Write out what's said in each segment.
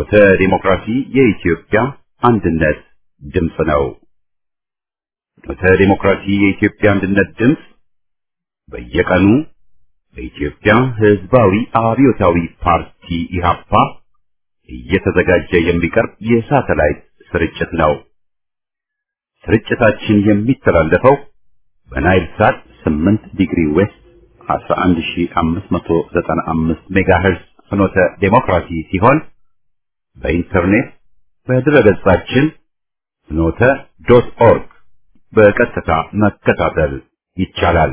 ፍኖተ ዲሞክራሲ የኢትዮጵያ አንድነት ድምፅ ነው። ፍኖተ ዲሞክራሲ የኢትዮጵያ አንድነት ድምፅ በየቀኑ በኢትዮጵያ ሕዝባዊ አብዮታዊ ፓርቲ ኢህአፓ እየተዘጋጀ የሚቀርብ የሳተላይት ስርጭት ነው። ስርጭታችን የሚተላለፈው በናይል ሳት 8 ዲግሪ ዌስት 11595 ሜጋሄርዝ ፍኖተ ዴሞክራሲ ሲሆን በኢንተርኔት በድረገጻችን ፍኖተ ዶት ኦርግ በቀጥታ መከታተል ይቻላል።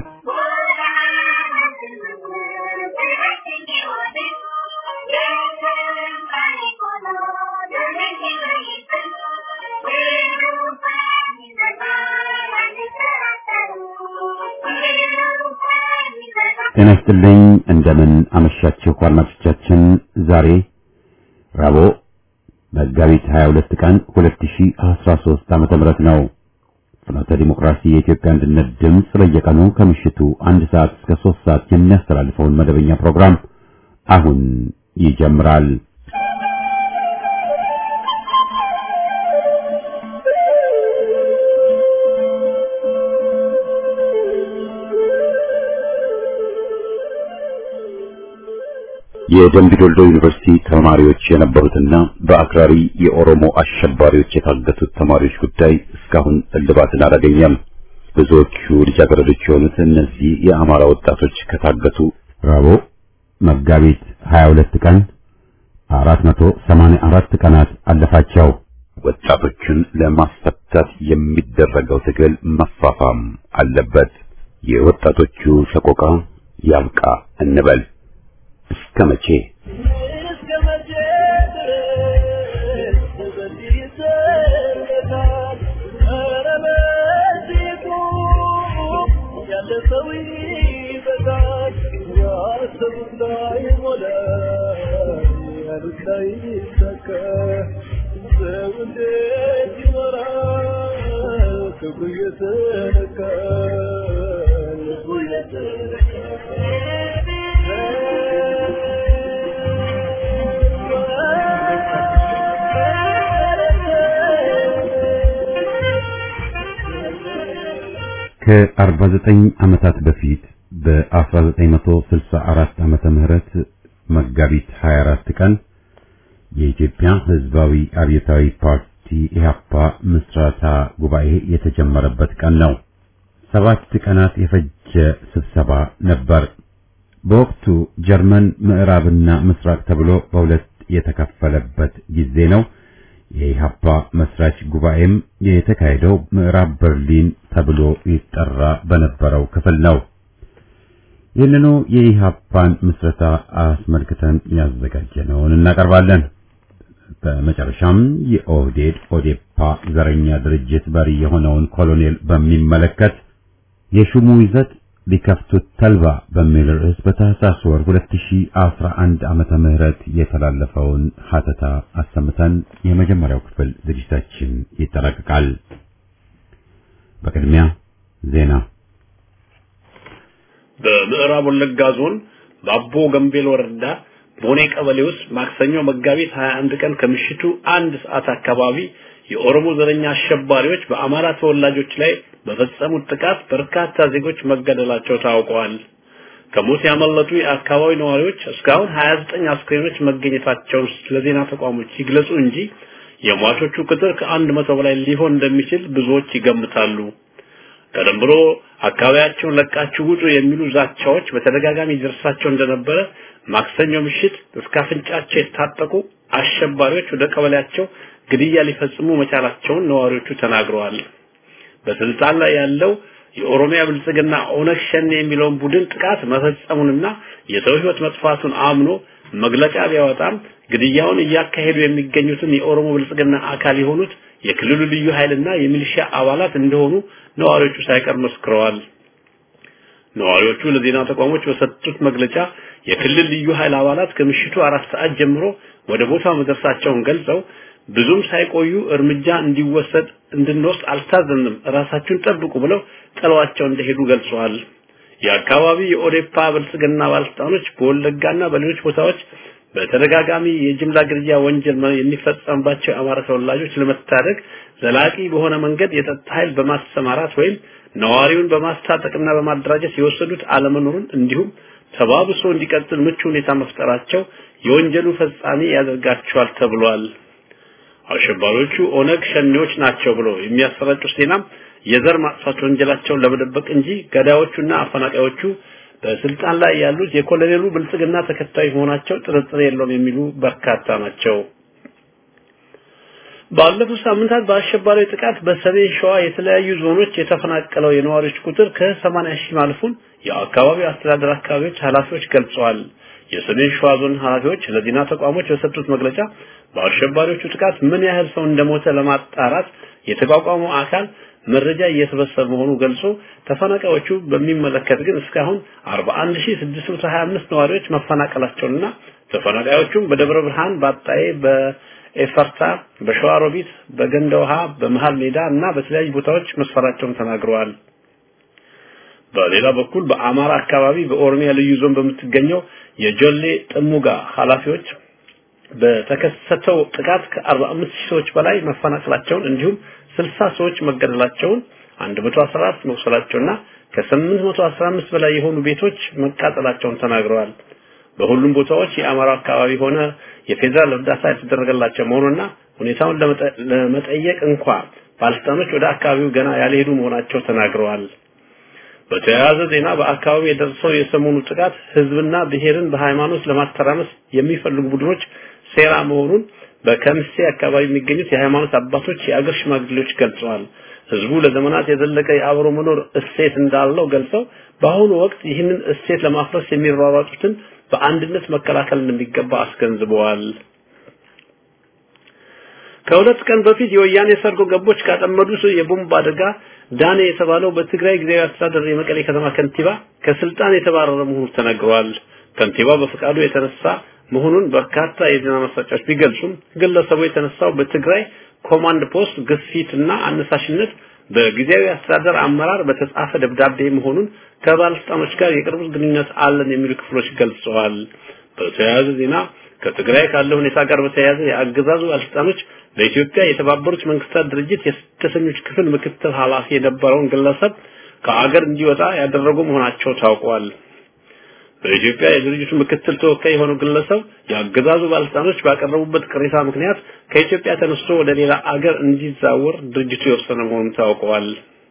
ጤና ይስጥልኝ። እንደምን አመሻችሁ አድማጮቻችን። ዛሬ ረቡዕ መጋቢት 22 ቀን 2013 ዓመተ ምህረት ነው። ፍኖተ ዲሞክራሲ የኢትዮጵያ አንድነት ድምፅ በየቀኑ ከምሽቱ አንድ ሰዓት እስከ 3 ሰዓት የሚያስተላልፈውን መደበኛ ፕሮግራም አሁን ይጀምራል። የደምቢዶልዶ ዩኒቨርሲቲ ተማሪዎች የነበሩትና በአክራሪ የኦሮሞ አሸባሪዎች የታገቱት ተማሪዎች ጉዳይ እስካሁን እልባትን አላገኘም። ብዙዎቹ ልጃገረዶች የሆኑት እነዚህ የአማራ ወጣቶች ከታገቱ ረቡዕ መጋቢት 22 ቀን 484 ቀናት አለፋቸው። ወጣቶቹን ለማስፈታት የሚደረገው ትግል መፋፋም አለበት። የወጣቶቹ ሰቆቃ ያብቃ እንበል። እስከ መቼ ከ49 ዓመታት በፊት በ1964 ዓመተ ምህረት መጋቢት 24 ቀን የኢትዮጵያ ሕዝባዊ አብዮታዊ ፓርቲ ኢህአፓ ምስረታ ጉባኤ የተጀመረበት ቀን ነው። ሰባት ቀናት የፈጀ ስብሰባ ነበር። በወቅቱ ጀርመን ምዕራብና ምስራቅ ተብሎ በሁለት የተከፈለበት ጊዜ ነው። የኢህአፓ መስራች ጉባኤም የተካሄደው ምዕራብ በርሊን ተብሎ ይጠራ በነበረው ክፍል ነው። ይህንኑ የኢህአፓን ምስረታ አስመልክተን ያዘጋጀነውን እናቀርባለን። በመጨረሻም የኦህዴድ ኦዴፓ ዘረኛ ድርጅት መሪ የሆነውን ኮሎኔል በሚመለከት የሹሙ ይዘት ሊከፍቱት ተልባ በሚል ርዕስ በታህሳስ ወር 2011 ዓመተ ምህረት የተላለፈውን ሀተታ አሰምተን የመጀመሪያው ክፍል ዝግጅታችን ይጠናቀቃል። በቅድሚያ ዜና። በምዕራብ ወለጋ ዞን በአቦ ገምቤል ወረዳ ቦኔ ቀበሌ ውስጥ ማክሰኞ መጋቢት 21 ቀን ከምሽቱ አንድ ሰዓት አካባቢ የኦሮሞ ዘረኛ አሸባሪዎች በአማራ ተወላጆች ላይ በፈጸሙት ጥቃት በርካታ ዜጎች መገደላቸው ታውቀዋል። ከሞት ያመለጡ የአካባቢ ነዋሪዎች እስካሁን 29 አስክሬኖች መገኘታቸውን ለዜና ተቋሞች ይግለጹ እንጂ የሟቾቹ ቁጥር ከአንድ መቶ በላይ ሊሆን እንደሚችል ብዙዎች ይገምታሉ። ቀደም ብሎ አካባቢያቸውን ለቃችሁ ውጡ የሚሉ ዛቻዎች በተደጋጋሚ ይደርሳቸው እንደነበረ ማክሰኞ ምሽት እስከ አፍንጫቸው የታጠቁ አሸባሪዎች ወደ ቀበሌያቸው ግድያ ሊፈጽሙ መቻላቸውን ነዋሪዎቹ ተናግረዋል። በስልጣን ላይ ያለው የኦሮሚያ ብልጽግና ኦነግ ሸኔ የሚለውን ቡድን ጥቃት መፈጸሙንና የሰው ሕይወት መጥፋቱን አምኖ መግለጫ ቢያወጣም ግድያውን እያካሄዱ የሚገኙትን የኦሮሞ ብልጽግና አካል የሆኑት የክልሉ ልዩ ኃይልና የሚሊሻ አባላት እንደሆኑ ነዋሪዎቹ ሳይቀር መስክረዋል። ነዋሪዎቹ ለዜና ተቋሞች በሰጡት መግለጫ የክልል ልዩ ኃይል አባላት ከምሽቱ አራት ሰዓት ጀምሮ ወደ ቦታው መድረሳቸውን ገልጸው ብዙም ሳይቆዩ እርምጃ እንዲወሰድ እንድንወስድ አልታዘንም፣ ራሳችሁን ጠብቁ ብለው ጥለዋቸው እንደሄዱ ገልጸዋል። የአካባቢ የኦዴፓ ብልጽግና ባለስልጣኖች በወለጋና በሌሎች ቦታዎች በተደጋጋሚ የጅምላ ግድያ ወንጀል የሚፈጸምባቸው የአማራ ተወላጆች ለመታደግ ዘላቂ በሆነ መንገድ የጸጥታ ኃይል በማሰማራት ወይም ነዋሪውን በማስታጠቅና በማደራጀት የወሰዱት አለመኖሩን እንዲሁም ተባብሶ እንዲቀጥል ምቹ ሁኔታ መፍጠራቸው የወንጀሉ ፈጻሚ ያደርጋቸዋል ተብሏል። አሸባሪዎቹ ኦነግ ሸኔዎች ናቸው ብሎ የሚያሰራጩት ዜናም የዘር ማጥፋት ወንጀላቸውን ለመደበቅ እንጂ ገዳዮቹና አፈናቃዮቹ በስልጣን ላይ ያሉት የኮሎኔሉ ብልጽግና ተከታይ መሆናቸው ጥርጥር የለውም የሚሉ በርካታ ናቸው። ባለፉት ሳምንታት በአሸባሪ ጥቃት በሰሜን ሸዋ የተለያዩ ዞኖች የተፈናቀለው የነዋሪዎች ቁጥር ከ80 ሺህ ማለፉን የአካባቢው አስተዳደር አካባቢዎች ኃላፊዎች ገልጸዋል። የሰሜን ሸዋ ዞን ኃላፊዎች ለዜና ተቋሞች በሰጡት መግለጫ በአሸባሪዎቹ ጥቃት ምን ያህል ሰው እንደሞተ ለማጣራት የተቋቋመው አካል መረጃ እየሰበሰበ መሆኑ ገልጾ ተፈናቃዮቹ በሚመለከት ግን እስካሁን 41625 ነዋሪዎች መፈናቀላቸውንና ተፈናቃዮቹም በደብረ ብርሃን፣ በአጣዬ፣ በኤፈርታ፣ በሸዋሮቢት፣ በገንደ ውሃ፣ በመሃል ሜዳ እና በተለያዩ ቦታዎች መስፈራቸውን ተናግረዋል። በሌላ በኩል በአማራ አካባቢ በኦሮሚያ ልዩ ዞን በምትገኘው የጆሌ ጥሙጋ ኃላፊዎች በተከሰተው ጥቃት ከ45 ሺህ ሰዎች በላይ መፈናቀላቸውን እንዲሁም 60 ሰዎች መገደላቸውን 114 መቁሰላቸውና ከ815 በላይ የሆኑ ቤቶች መቃጠላቸውን ተናግረዋል። በሁሉም ቦታዎች የአማራ አካባቢ ሆነ የፌዴራል እርዳታ የተደረገላቸው መሆኑና ሁኔታውን ለመጠየቅ እንኳ ባለስልጣኖች ወደ አካባቢው ገና ያልሄዱ መሆናቸው ተናግረዋል። በተያያዘ ዜና በአካባቢው የደረሰው የሰሞኑ ጥቃት ህዝብና ብሔርን በሃይማኖት ለማተራመስ የሚፈልጉ ቡድኖች ሴራ መሆኑን በከምሴ አካባቢ የሚገኙት የሃይማኖት አባቶች፣ የአገር ሽማግሌዎች ገልጸዋል። ህዝቡ ለዘመናት የዘለቀ የአብሮ መኖር እሴት እንዳለው ገልጸው በአሁኑ ወቅት ይህንን እሴት ለማፍረስ የሚሯሯጡትን በአንድነት መከላከል እንደሚገባ አስገንዝበዋል። ከሁለት ቀን በፊት የወያኔ ሰርጎ ገቦች ካጠመዱት የቦምብ አደጋ ዳኔ የተባለው በትግራይ ጊዜያዊ አስተዳደር የመቀሌ ከተማ ከንቲባ ከስልጣን የተባረረ መሆኑ ተነግሯል። ከንቲባው በፈቃዱ የተነሳ መሆኑን በርካታ የዜና ማሰራጫዎች ቢገልጹም ግለሰቡ የተነሳው በትግራይ ኮማንድ ፖስት ግፊትና አነሳሽነት በጊዜያዊ አስተዳደር አመራር በተጻፈ ደብዳቤ መሆኑን ከባለስልጣኖች ጋር የቅርብ ግንኙነት አለን የሚሉ ክፍሎች ገልጸዋል። በተያያዘ ዜና ከትግራይ ካለው ሁኔታ ጋር በተያያዘ የአገዛዙ ባለስልጣኖች በኢትዮጵያ የተባበሩት መንግስታት ድርጅት የስደተኞች ክፍል ምክትል ኃላፊ የነበረውን ግለሰብ ከአገር እንዲወጣ ያደረጉ መሆናቸው ታውቋል። በኢትዮጵያ የድርጅቱ ምክትል ተወካይ የሆነው ግለሰብ የአገዛዙ ባለስልጣኖች ባቀረቡበት ቅሬታ ምክንያት ከኢትዮጵያ ተነስቶ ወደ ሌላ አገር እንዲዛወር ድርጅቱ የወሰነ መሆኑን ታውቀዋል።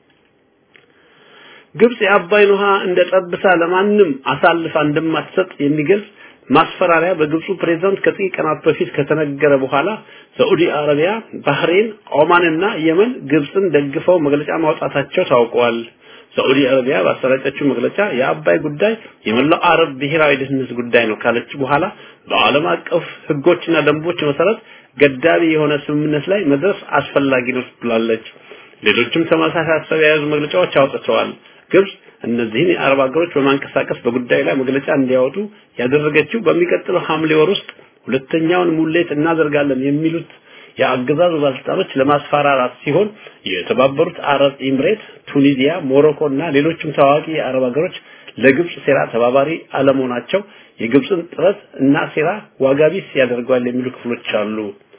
ግብጽ የአባይን ውሃ እንደ ጠብታ ለማንም አሳልፋ እንደማትሰጥ የሚገልጽ ማስፈራሪያ በግብፁ ፕሬዝዳንት ከጥቂት ቀናት በፊት ከተነገረ በኋላ ሳዑዲ አረቢያ፣ ባህሬን፣ ኦማንና የመን ግብፅን ደግፈው መግለጫ ማውጣታቸው ታውቋል። ሳዑዲ አረቢያ ባሰራጨችው መግለጫ የአባይ ጉዳይ የመላው አረብ ብሔራዊ ደህንነት ጉዳይ ነው ካለች በኋላ በዓለም አቀፍ ሕጎችና ደንቦች መሰረት ገዳቢ የሆነ ስምምነት ላይ መድረስ አስፈላጊ ነው ብላለች። ሌሎችም ተመሳሳይ ሀሳብ የያዙ መግለጫዎች አውጥተዋል። ግብጽ እነዚህን የአረብ ሀገሮች በማንቀሳቀስ በጉዳዩ ላይ መግለጫ እንዲያወጡ ያደረገችው በሚቀጥለው ሐምሌ ወር ውስጥ ሁለተኛውን ሙሌት እናደርጋለን የሚሉት የአገዛዙ ባለስልጣኖች ለማስፈራራት ሲሆን የተባበሩት አረብ ኤምሬት፣ ቱኒዚያ፣ ሞሮኮ እና ሌሎችም ታዋቂ የአረብ ሀገሮች ለግብጽ ሴራ ተባባሪ አለመሆናቸው የግብጽን ጥረት እና ሴራ ዋጋ ቢስ ያደርገዋል የሚሉ ክፍሎች አሉ።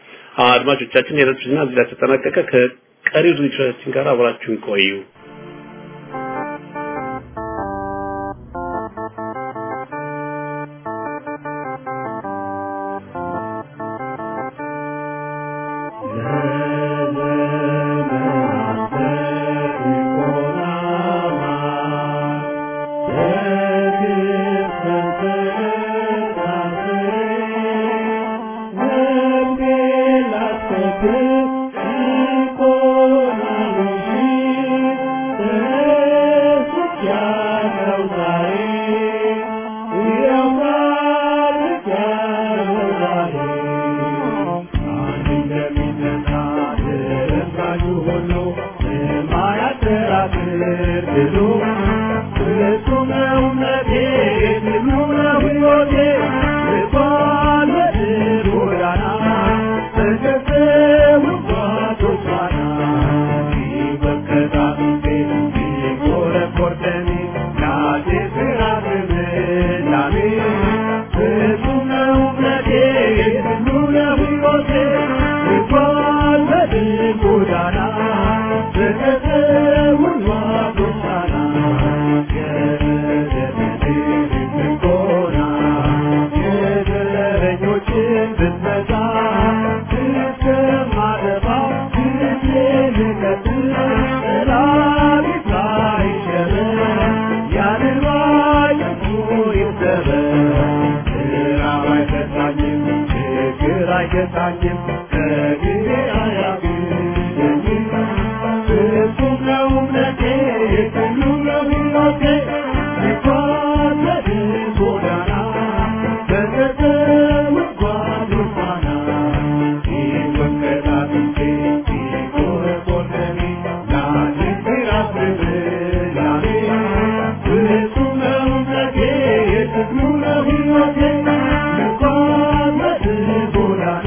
አድማጮቻችን የዕለቱ ዜና እዚህ ላይ ተጠናቀቀ። ከቀሪው ዝግጅቶቻችን ጋር አብራችሁን ቆዩ። Thank you. አይረሳኝም ከግሬ አያግደኝም ፍጹም ነው እምነቴ ሁሉ ነው ሕይወቴ ልጓዝ ጎዳና በተተውት ጓዶች ፋና ሲወቀጣጥንቴ ሲቆረቆረኒ ላድርግ ላስብ ላሜ ፍጹም ነው እምነቴ የትግሉ ነው ሕይወቴ ልጓዝ ጎዳና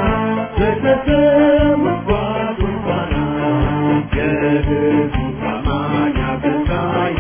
በተተውት ጓዶች ፋና የህዝቡ ታማኝ አገልጋይ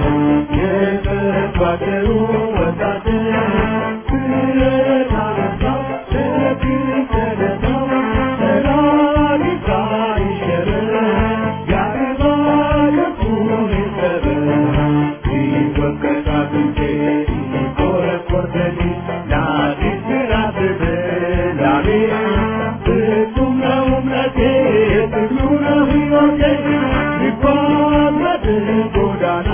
የተባበሩ ወታደር ብረት አነሳው ሸክም ተነሳው ሰላም ይብዛ ይሸበር ያግባ ከንቱን ይሰበር ይወቀጥ አጥንቴ ይቆረቆር ደሜ ለአዲስ ምዕራፍ በላሜ ፍጹም ነው እምነቴ የትግሉ ነው ሕይወቴ ልጓዝ በድል ጎዳና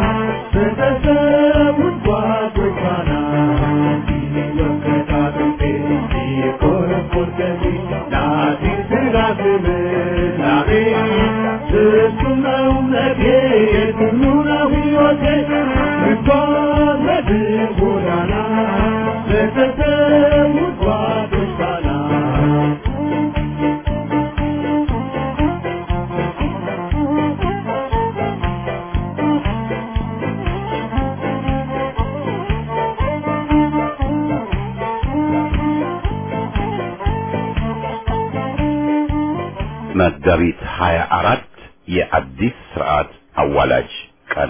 በተሰዉት ጓዶች ፋና ሲወቀጥ አጥንቴ ሲቆረቆር ደሜ ለአዲስ ምዕራፍ በላሜ ፍጹም ነው እምነቴ የትግሉ ነው ሕይወቴ ልጓዝ በድል ጎዳና በተሰዉት ጓዶች ፋና መጋቢት 24 የአዲስ ስርዓት አዋላጅ ቀን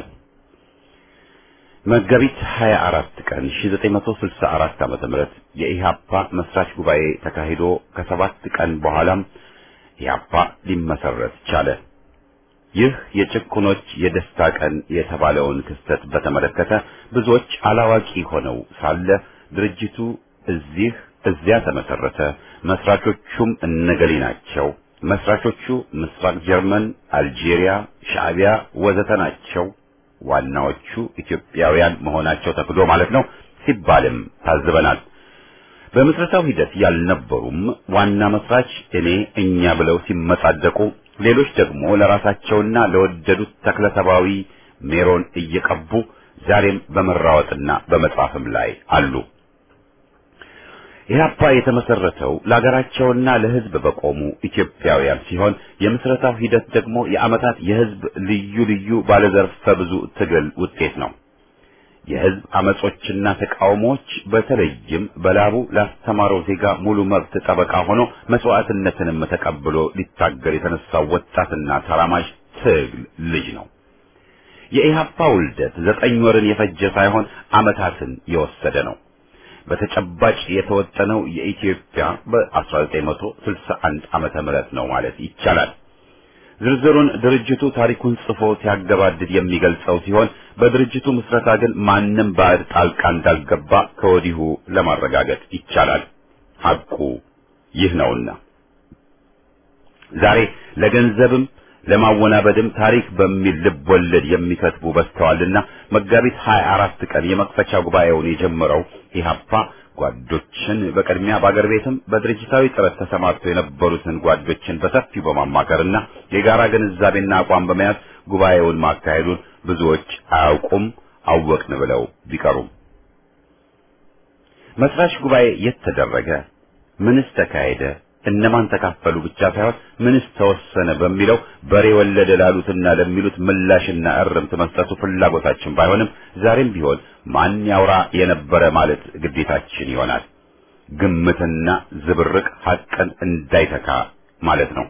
መጋቢት 24 ቀን 1964 ዓመተ ምህረት የኢሃፓ መስራች ጉባኤ ተካሂዶ ከሰባት ቀን በኋላም ኢሃፓ ሊመሰረት ቻለ። ይህ የጭቁኖች የደስታ ቀን የተባለውን ክስተት በተመለከተ ብዙዎች አላዋቂ ሆነው ሳለ ድርጅቱ እዚህ እዚያ ተመሰረተ፣ መስራቾቹም እነገሌ ናቸው፣ መስራቾቹ ምስራቅ ጀርመን፣ አልጄሪያ፣ ሻዕቢያ ወዘተ ናቸው፣ ዋናዎቹ ኢትዮጵያውያን መሆናቸው ተክዶ ማለት ነው ሲባልም ታዝበናል። በምስረታው ሂደት ያልነበሩም ዋና መስራች እኔ እኛ ብለው ሲመጻደቁ ሌሎች ደግሞ ለራሳቸውና ለወደዱት ተክለሰባዊ ሜሮን እየቀቡ ዛሬም በመራወጥና በመጻፍም ላይ አሉ። ኢህአፓ የተመሰረተው ለሀገራቸውና ለሕዝብ በቆሙ ኢትዮጵያውያን ሲሆን የምስረታው ሂደት ደግሞ የዓመታት የሕዝብ ልዩ ልዩ ባለዘርፈ ብዙ ትግል ውጤት ነው። የሕዝብ አመጾችና ተቃውሞዎች በተለይም በላቡ ላስተማረው ዜጋ ሙሉ መብት ጠበቃ ሆኖ መስዋዕትነትንም ተቀብሎ ሊታገል የተነሳው ወጣትና ተራማጅ ትግል ልጅ ነው። የኢህአፓ ውልደት ዘጠኝ ወርን የፈጀ ሳይሆን ዓመታትን የወሰደ ነው። በተጨባጭ የተወጠነው የኢትዮጵያ በ1961 ዓመተ ምህረት ነው ማለት ይቻላል። ዝርዝሩን ድርጅቱ ታሪኩን ጽፎ ሲያገባድድ የሚገልጸው ሲሆን በድርጅቱ ምስረታ ግን ማንም ባዕድ ጣልቃ እንዳልገባ ከወዲሁ ለማረጋገጥ ይቻላል። ሐቁ ይህ ነውና ዛሬ ለገንዘብም ለማወናበድም ታሪክ በሚል ልብ ወለድ የሚከትቡ በዝተዋልና መጋቢት 24 ቀን የመክፈቻ ጉባኤውን የጀመረው ኢህአፓ ጓዶችን በቅድሚያ በአገር ቤትም በድርጅታዊ ጥረት ተሰማርተው የነበሩትን ጓዶችን በሰፊው በማማከርና የጋራ ግንዛቤና አቋም በመያዝ ጉባኤውን ማካሄዱን ብዙዎች አያውቁም፣ አወቅን ብለው ቢቀሩም መስራች ጉባኤ የት ተደረገ? ምንስ ተካሄደ? እነማን ተካፈሉ ብቻ ሳይሆን ምንስ ተወሰነ በሚለው በሬ ወለደ ላሉትና ለሚሉት ምላሽና እርምት መስጠቱ ፍላጎታችን ባይሆንም ዛሬም ቢሆን ማን ያውራ የነበረ ማለት ግዴታችን ይሆናል። ግምትና ዝብርቅ ሐቅን እንዳይተካ ማለት ነው።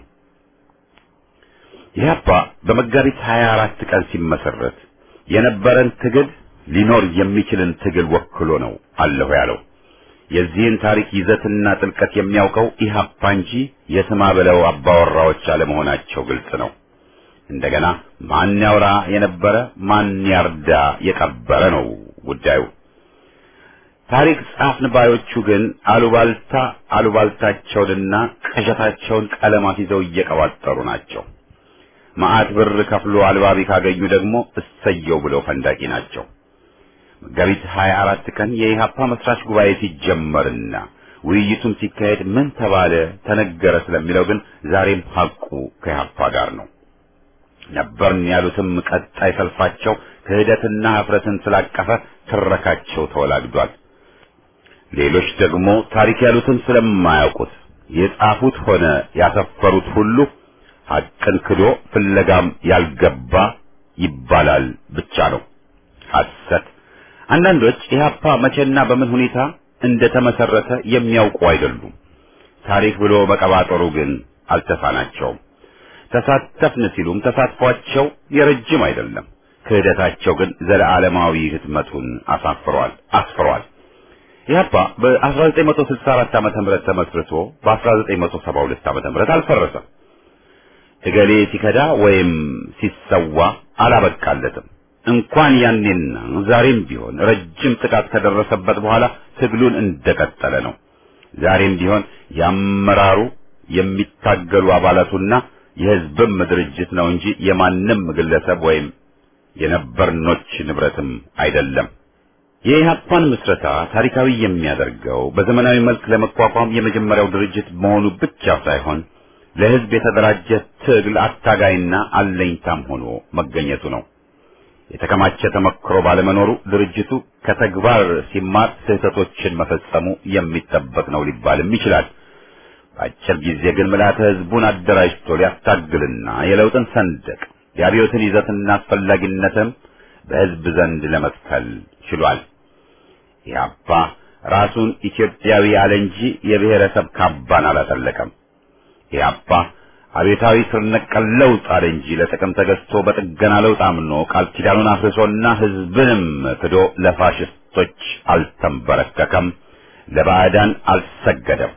ኢህአፓ በመጋቢት 24 ቀን ሲመሰረት የነበረን ትግል ሊኖር የሚችልን ትግል ወክሎ ነው አለሁ ያለው። የዚህን ታሪክ ይዘትና ጥልቀት የሚያውቀው ኢህአፓ እንጂ የስማ በለው አባወራዎች አለመሆናቸው ግልጽ ነው። እንደገና ማን ያውራ የነበረ ማን ያርዳ የቀበረ ነው ጉዳዩ። ታሪክ ጻፍን ባዮቹ ግን አሉባልታ አሉባልታቸውንና ቅዠታቸውን ቀለማት ይዘው እየቀባጠሩ ናቸው። መዓት ብር ከፍሎ አልባቢ ካገኙ ደግሞ እሰየው ብለው ፈንዳቂ ናቸው። መጋቢት 24 ቀን የኢሃፓ መስራች ጉባኤ ሲጀመርና ውይይቱም ሲካሄድ ምን ተባለ ተነገረ ስለሚለው ግን ዛሬም ሐቁ ከኢህአፓ ጋር ነው። ነበርን ያሉትም ቀጣይ ሰልፋቸው ክህደትና ኀፍረትን ስላቀፈ ትረካቸው ተወላግዷል። ሌሎች ደግሞ ታሪክ ያሉትን ስለማያውቁት የጻፉት ሆነ ያሰፈሩት ሁሉ ሐቅን ክዶ ፍለጋም ያልገባ ይባላል ብቻ ነው። ሐሰት። አንዳንዶች ኢህአፓ መቼና በምን ሁኔታ እንደተመሰረተ የሚያውቁ አይደሉም። ታሪክ ብሎ መቀባጠሩ ግን አልተሳናቸውም። ተሳተፍን ሲሉም ተሳትፏቸው የረጅም አይደለም። ክህደታቸው ግን ዘለዓለማዊ ህትመቱን አሳፍሯል አስፍሯል። ኢህአፓ በ1964 ዓመተ ምህረት ተመስርቶ በ1972 ዓመተ ምህረት አልፈረሰም። እገሌ ሲከዳ ወይም ሲሰዋ አላበቃለትም። እንኳን ያኔና ዛሬም ቢሆን ረጅም ጥቃት ከደረሰበት በኋላ ትግሉን እንደቀጠለ ነው። ዛሬም ቢሆን ያመራሩ የሚታገሉ አባላቱና የህዝብም ድርጅት ነው እንጂ የማንም ግለሰብ ወይም የነበርኖች ንብረትም አይደለም። የኢህአፓን ምስረታ ታሪካዊ የሚያደርገው በዘመናዊ መልክ ለመቋቋም የመጀመሪያው ድርጅት መሆኑ ብቻ ሳይሆን ለህዝብ የተደራጀ ትግል አታጋይና አለኝታም ሆኖ መገኘቱ ነው። የተከማቸ ተመክሮ ባለመኖሩ ድርጅቱ ከተግባር ሲማር ስህተቶችን መፈጸሙ የሚጠበቅ ነው ሊባልም ይችላል። በአጭር ጊዜ ግን ምልዓተ ህዝቡን አደራጅቶ ሊያስታግልና የለውጥን ሰንደቅ የአብዮትን ይዘትና አስፈላጊነትም በህዝብ ዘንድ ለመትከል ችሏል። ኢህአፓ ራሱን ኢትዮጵያዊ አለ እንጂ የብሔረሰብ ካባን አላጠለቀም። ኢህአፓ አቤታዊ ስር ነቀል ለውጥ አለ እንጂ ለጥቅም ተገዝቶ በጥገና ለውጥ አምኖ ቃል ኪዳኑን አፍርሶና ህዝብንም ክዶ ለፋሽስቶች አልተንበረከከም፣ ለባዕዳን አልሰገደም።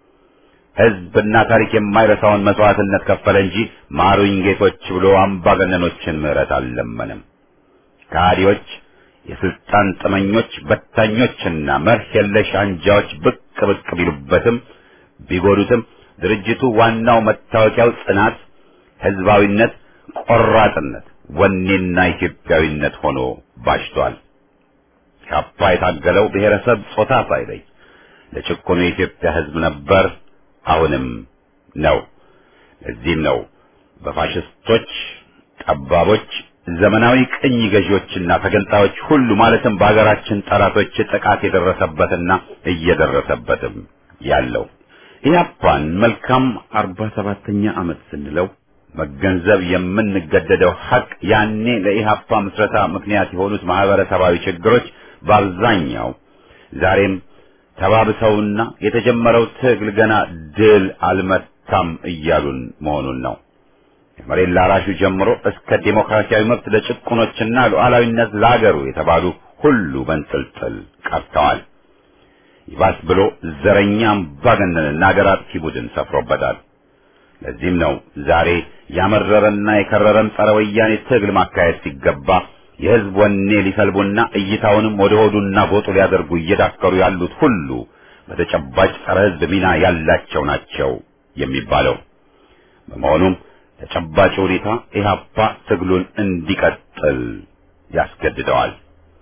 ህዝብና ታሪክ የማይረሳውን መስዋዕትነት ከፈለ እንጂ ማሩኝ ጌቶች ብሎ አምባገነኖችን ምህረት አልለመንም። ከሃዲዎች፣ የስልጣን ጥመኞች፣ በታኞችና መርህ የለሽ አንጃዎች ብቅ ብቅ ቢሉበትም ቢጎዱትም ድርጅቱ ዋናው መታወቂያው ጽናት፣ ህዝባዊነት፣ ቆራጥነት፣ ወኔና ኢትዮጵያዊነት ሆኖ ባሽቷል። ኢህአፓ የታገለው ብሔረሰብ ጾታ ሳይለይ ለጭቆኑ የኢትዮጵያ ህዝብ ነበር፣ አሁንም ነው። ለዚህም ነው በፋሽስቶች ጠባቦች፣ ዘመናዊ ቅኝ ገዢዎችና ተገንጣዮች ሁሉ ማለትም በሀገራችን ጠላቶች ጥቃት የደረሰበትና እየደረሰበትም ያለው። ኢህአፓን መልካም አርባ ሰባተኛ ዓመት ስንለው መገንዘብ የምንገደደው ሀቅ ያኔ ለኢህአፓ ምስረታ ምክንያት የሆኑት ማህበረሰባዊ ችግሮች በአብዛኛው ዛሬም ተባብሰውና የተጀመረው ትግል ገና ድል አልመታም እያሉን መሆኑን ነው። ከመሬት ላራሹ ጀምሮ እስከ ዴሞክራሲያዊ መብት ለጭቁኖችና ሉዓላዊነት ለአገሩ የተባሉ ሁሉ በንጥልጥል ቀርተዋል። ይባስ ብሎ ዘረኛ አምባገነንና አገር አጥፊ ቡድን ሰፍሮበታል። ለዚህም ነው ዛሬ ያመረረና የከረረም ጸረ ወያኔ ትግል ማካሄድ ሲገባ የህዝብ ወኔ ሊሰልቡና እይታውንም ወደ ሆዱና ጎጡ ሊያደርጉ እየዳከሩ ያሉት ሁሉ በተጨባጭ ጸረ ህዝብ ሚና ያላቸው ናቸው የሚባለው። በመሆኑም ተጨባጭ ሁኔታ ኢህአፓ ትግሉን እንዲቀጥል ያስገድደዋል።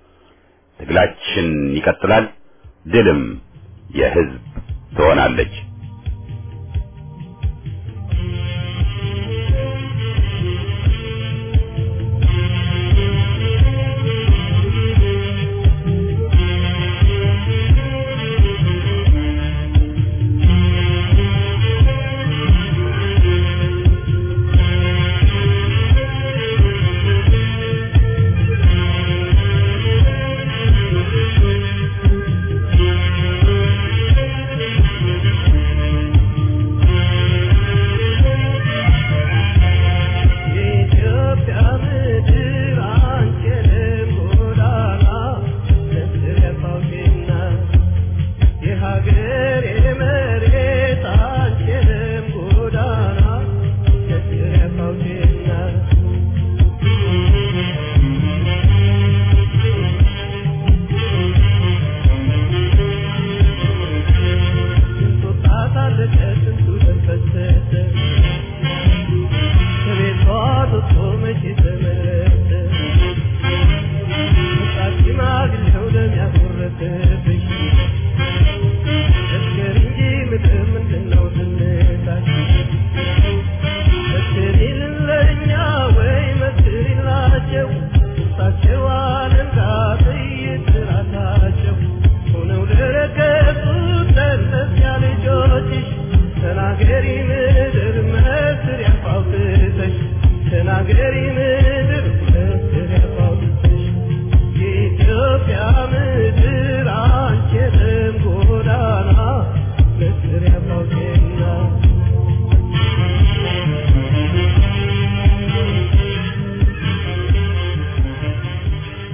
ትግላችን ይቀጥላል። ድልም የህዝብ ትሆናለች።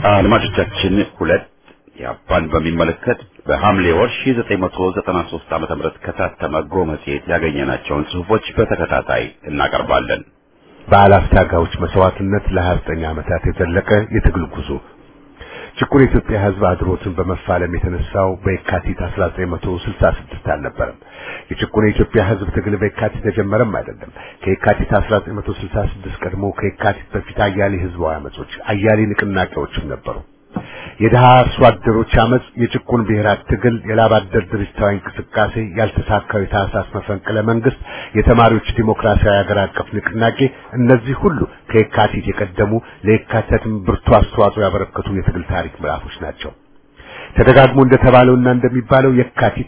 አድማጮቻችን ሁለት ያፓን በሚመለከት በሐምሌ ወር 1993 ዓመተ ምህረት ከታተመ ጎ መጽሔት ያገኘናቸውን ጽሑፎች በተከታታይ እናቀርባለን። በአላፍታጋዎች መስዋዕትነት ለ29 ዓመታት የዘለቀ የትግል ጉዞ ጭቁን የኢትዮጵያ ሕዝብ አድሮትን በመፋለም የተነሳው በየካቲት 1966 አልነበረም። የጭቁን የኢትዮጵያ ሕዝብ ትግል በየካቲት ተጀመረም አይደለም። ከየካቲት 1966 ቀድሞ ከየካቲት በፊት አያሌ ህዝባዊ አመጾች፣ አያሌ ንቅናቄዎችም ነበሩ። የድሃ አርሶ አደሮች አመጽ፣ የጭቁን ብሔራት ትግል፣ የላብ አደር ድርጅታዊ እንቅስቃሴ፣ ያልተሳካው የታህሳስ መፈንቅለ መንግስት፣ የተማሪዎች ዲሞክራሲያዊ ሀገር አቀፍ ንቅናቄ፣ እነዚህ ሁሉ ከየካቲት የቀደሙ ለየካቲትም ብርቱ አስተዋጽኦ ያበረከቱ የትግል ታሪክ ምዕራፎች ናቸው። ተደጋግሞ እንደተባለውና እንደሚባለው የካቲት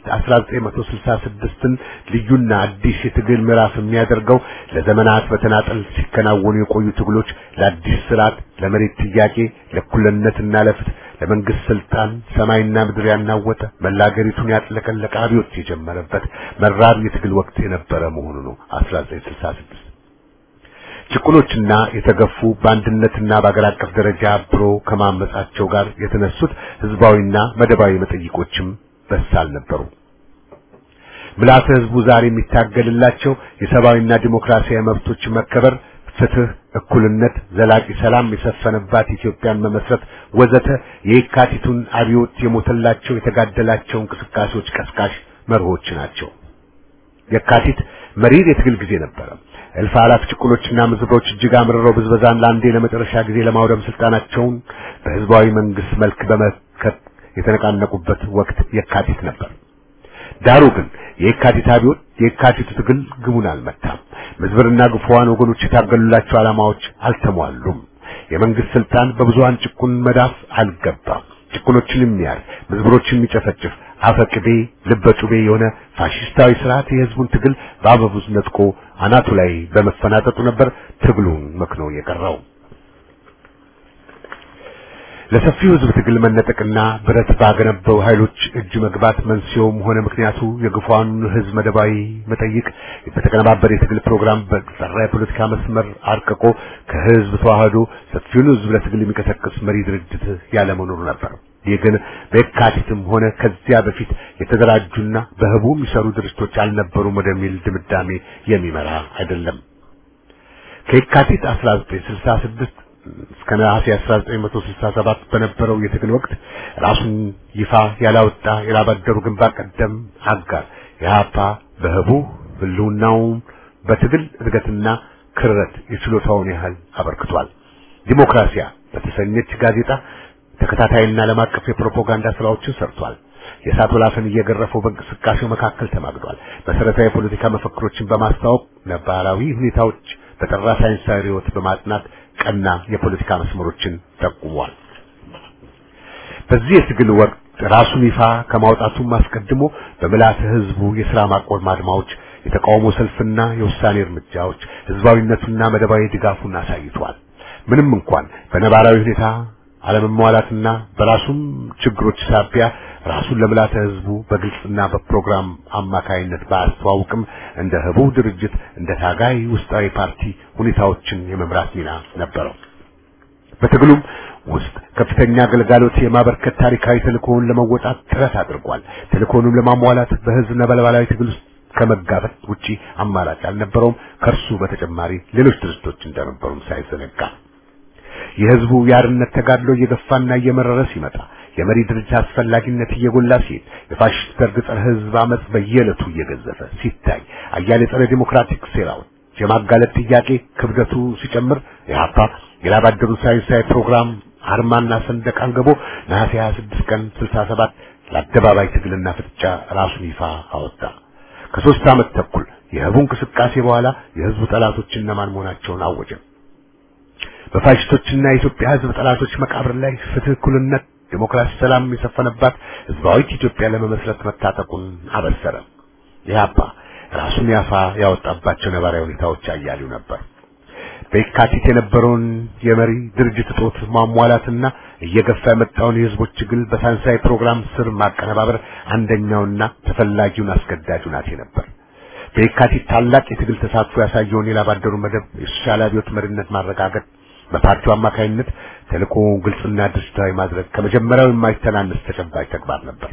1966ን ልዩና አዲስ የትግል ምዕራፍ የሚያደርገው ለዘመናት በተናጠል ሲከናወኑ የቆዩ ትግሎች ለአዲስ ስርዓት፣ ለመሬት ጥያቄ፣ ለእኩልነትና ለፍትህ፣ ለመንግስት ስልጣን ሰማይና ምድር ያናወጠ መላ አገሪቱን ያጥለቀለቀ አብዮት የጀመረበት መራር የትግል ወቅት የነበረ መሆኑ ነው 1966 ጭቁኖችና የተገፉ በአንድነትና በአገር አቀፍ ደረጃ አብሮ ከማመጻቸው ጋር የተነሱት ህዝባዊና መደባዊ መጠይቆችም በሳል ነበሩ። ምልዓተ ህዝቡ ዛሬ የሚታገልላቸው የሰብአዊና ዲሞክራሲያዊ መብቶች መከበር፣ ፍትህ፣ እኩልነት፣ ዘላቂ ሰላም የሰፈነባት ኢትዮጵያን መመስረት ወዘተ የየካቲቱን አብዮት የሞተላቸው የተጋደላቸው እንቅስቃሴዎች ቀስቃሽ መርሆች ናቸው። የካቲት መሪር የትግል ጊዜ ነበረ። እልፍ አላፍ ጭቁኖችና ምዝብሮች እጅግ አምርረው ብዝበዛን ለአንዴ ለመጨረሻ ጊዜ ለማውደም ስልጣናቸውን በህዝባዊ መንግስት መልክ በመከት የተነቃነቁበት ወቅት የካቲት ነበር። ዳሩ ግን የካቲት አብዮት የካቲቱ ትግል ግቡን አልመታም። ምዝብርና ግፉዋን ወገኖች የታገሉላቸው ዓላማዎች አልተሟሉም። የመንግስት ስልጣን በብዙሃን ጭቁን መዳፍ አልገባም። ጭቁኖችን የሚያር ምዝብሮችን የሚጨፈጭፍ አፈቅቤ ልበጩቤ የሆነ ፋሽስታዊ ስርዓት የህዝቡን ትግል በአበቡዝ ነጥቆ አናቱ ላይ በመፈናጠጡ ነበር ትግሉን መክኖ የቀረው። ለሰፊው ህዝብ ትግል መነጠቅና ብረት ባገነበው ኃይሎች እጅ መግባት መንስኤውም ሆነ ምክንያቱ የግፏን ህዝብ መደባዊ መጠይቅ በተቀነባበረ የትግል ፕሮግራም በጠራ የፖለቲካ መስመር አርቅቆ ከህዝብ ተዋህዶ ሰፊውን ህዝብ ለትግል የሚቀሰቅስ መሪ ድርጅት ያለመኖሩ ነበር። ይህ ግን በየካቲትም ሆነ ከዚያ በፊት የተደራጁና በህቡ የሚሰሩ ድርጅቶች አልነበሩም ወደሚል ድምዳሜ የሚመራ አይደለም። ከየካቲት 1966 እስከ ነሐሴ 1967 በነበረው የትግል ወቅት ራሱን ይፋ ያላወጣ የላባደሩ ግንባር ቀደም አጋር የሀፓ በህቡ ህልውናውን በትግል እድገትና ክረት የችሎታውን ያህል አበርክቷል። ዲሞክራሲያ በተሰኘች ጋዜጣ ተከታታይና ዓለም አቀፍ የፕሮፓጋንዳ ስራዎችን ሰርቷል። የእሳት ወላፈን እየገረፈው በእንቅስቃሴው መካከል ተማግዷል። መሰረታዊ የፖለቲካ መፈክሮችን በማስተዋወቅ ነባራዊ ሁኔታዎች በጠራ ሳይንሳዊ ርዕዮት በማጥናት ቀና የፖለቲካ መስመሮችን ጠቁሟል። በዚህ የትግል ወቅት ራሱን ይፋ ከማውጣቱም አስቀድሞ በምልዓተ ህዝቡ የሥራ ማቆም አድማዎች፣ የተቃውሞ ሰልፍና የውሳኔ እርምጃዎች ህዝባዊነቱና መደባዊ ድጋፉን አሳይቷል። ምንም እንኳን በነባራዊ ሁኔታ አለመሟላትና በራሱም ችግሮች ሳቢያ ራሱን ለምልዓተ ህዝቡ በግልጽና በፕሮግራም አማካይነት ባያስተዋውቅም እንደ ህቡ ድርጅት እንደ ታጋይ ውስጣዊ ፓርቲ ሁኔታዎችን የመምራት ሚና ነበረው። በትግሉም ውስጥ ከፍተኛ አገልጋሎት የማበርከት ታሪካዊ ተልእኮውን ለመወጣት ጥረት አድርጓል። ተልእኮውንም ለማሟላት በህዝብ ነበልባላዊ ትግል ውስጥ ከመጋፈጥ ውጪ አማራጭ አልነበረውም። ከእርሱ በተጨማሪ ሌሎች ድርጅቶች እንደነበሩም ሳይዘነጋ የህዝቡ የአርነት ተጋድሎ እየገፋና እየመረረ ሲመጣ የመሪ ድርጅት አስፈላጊነት እየጎላ ሲሄድ የፋሽስት ደርግ ጸረ ህዝብ አመጽ በየዕለቱ እየገዘፈ ሲታይ አያሌ ጸረ ዲሞክራቲክ ሴራዎች የማጋለጥ ጥያቄ ክብደቱ ሲጨምር የሀፓ የላባደሩ ሳይንሳዊ ፕሮግራም አርማና ሰንደቅ አንግቦ ነሐሴ 26 ቀን 67 ለአደባባይ ትግልና ፍጥጫ ራሱን ይፋ አወጣ። ከሶስት ዓመት ተኩል የህቡ እንቅስቃሴ በኋላ የህዝቡ ጠላቶች እነማን መሆናቸውን አወጀ። በፋሽስቶችና የኢትዮጵያ ህዝብ ጠላቶች መቃብር ላይ ፍትህ፣ እኩልነት፣ ዲሞክራሲ፣ ሰላም የሰፈነባት ህዝባዊት ኢትዮጵያ ለመመስረት መታጠቁን አበሰረ። ኢህአፓ ራሱን ያፋ ያወጣባቸው ነባራዊ ሁኔታዎች አያሌው ነበር። በየካቲት የነበረውን የመሪ ድርጅት እጦት ማሟላትና እየገፋ የመጣውን የህዝቦች ትግል በሳይንሳዊ ፕሮግራም ስር ማቀነባበር አንደኛውና ተፈላጊውን አስገዳጅ ሁናቴ ነበር። በየካቲት ታላቅ የትግል ተሳትፎ ያሳየውን የላባደሩ መደብ የሶሻል አብዮት መሪነት ማረጋገጥ በፓርቲው አማካይነት ተልእኮውን ግልጽና ድርጅታዊ ማድረግ ከመጀመሪያው የማይተናነስ ተጨባጭ ተግባር ነበር።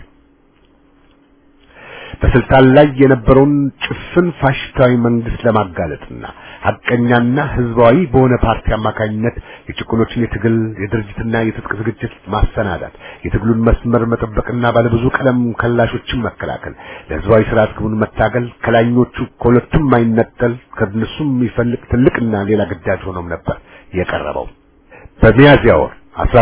በስልጣን ላይ የነበረውን ጭፍን ፋሽስታዊ መንግስት ለማጋለጥና ሐቀኛና ህዝባዊ በሆነ ፓርቲ አማካኝነት የጭቁኖችን የትግል የድርጅትና የትጥቅ ዝግጅት ማሰናዳት፣ የትግሉን መስመር መጠበቅና ባለብዙ ቀለም ከላሾችን መከላከል፣ ለህዝባዊ ስርዓት ግቡን መታገል ከላኞቹ ከሁለቱም ማይነጠል ከነሱም የሚፈልቅ ትልቅና ሌላ ግዳጅ ሆኖም ነበር የቀረበው። በሚያዝያ ወር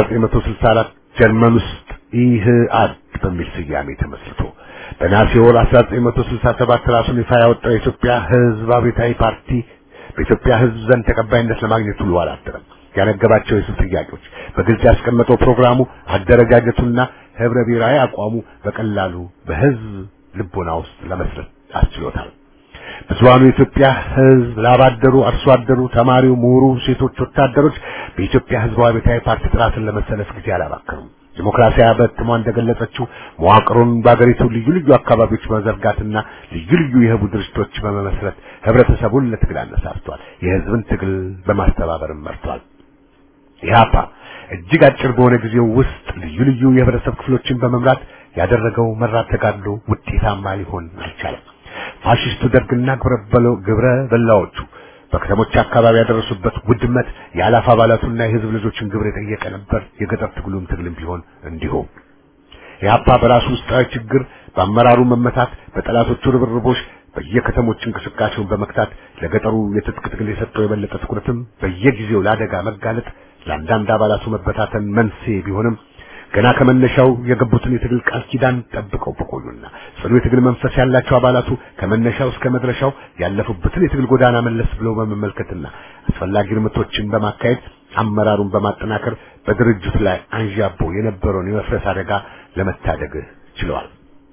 1964 ጀርመን ውስጥ ኢህአድ በሚል ስያሜ ተመስርቶ በነሐሴ ወር 1967 ራሱን ይፋ ያወጣው የኢትዮጵያ ህዝብ አብዮታዊ ፓርቲ በኢትዮጵያ ህዝብ ዘንድ ተቀባይነት ለማግኘት ውሎ አላደረም። ያነገባቸው የህዝብ ጥያቄዎች በግልጽ ያስቀመጠው ፕሮግራሙ፣ አደረጃጀቱና ህብረ ብሔራዊ አቋሙ በቀላሉ በህዝብ ልቦና ውስጥ ለመስረት አስችሎታል። ብዙሃኑ የኢትዮጵያ ህዝብ ላባደሩ፣ አርሶ አደሩ፣ ተማሪው፣ ምሁሩ፣ ሴቶች፣ ወታደሮች በኢትዮጵያ ህዝባዊ አብዮታዊ ፓርቲ ጥራትን ለመሰለፍ ጊዜ አላባከኑም። ዲሞክራሲያዊ በትሟ እንደገለጸችው መዋቅሩን በአገሪቱ ልዩ ልዩ አካባቢዎች በመዘርጋትና ልዩ ልዩ የህቡ ድርጅቶች በመመስረት ህብረተሰቡን ለትግል አነሳስቷል። የህዝብን ትግል በማስተባበርም መርቷል። ኢህአፓ እጅግ አጭር በሆነ ጊዜው ውስጥ ልዩ ልዩ የህብረተሰብ ክፍሎችን በመምራት ያደረገው መራር ተጋድሎ ውጤታማ ሊሆን አልቻለም። ፋሽስቱ ደርግና ግብረ በላዎቹ በከተሞች አካባቢ ያደረሱበት ውድመት የአላፍ አባላቱና የህዝብ ልጆችን ግብር የጠየቀ ነበር። የገጠር ትግሉም ትግልም ቢሆን እንዲሁ ኢህአፓ በራሱ ውስጣዊ ችግር፣ በአመራሩ መመታት፣ በጠላቶቹ ርብርቦች በየከተሞች እንቅስቃሴውን በመክታት ለገጠሩ የትጥቅ ትግል የሰጠው የበለጠ ትኩረትም በየጊዜው ለአደጋ መጋለጥ ለአንዳንድ አባላቱ መበታተን መንስኤ ቢሆንም ገና ከመነሻው የገቡትን የትግል ቃል ኪዳን ጠብቀው በቆዩና ጽኑ የትግል መንፈስ ያላቸው አባላቱ ከመነሻው እስከ መድረሻው ያለፉበትን የትግል ጎዳና መለስ ብለው በመመልከትና አስፈላጊ እርምቶችን በማካሄድ አመራሩን በማጠናከር በድርጅቱ ላይ አንዣቦ የነበረውን የመፍረስ አደጋ ለመታደግ ችለዋል።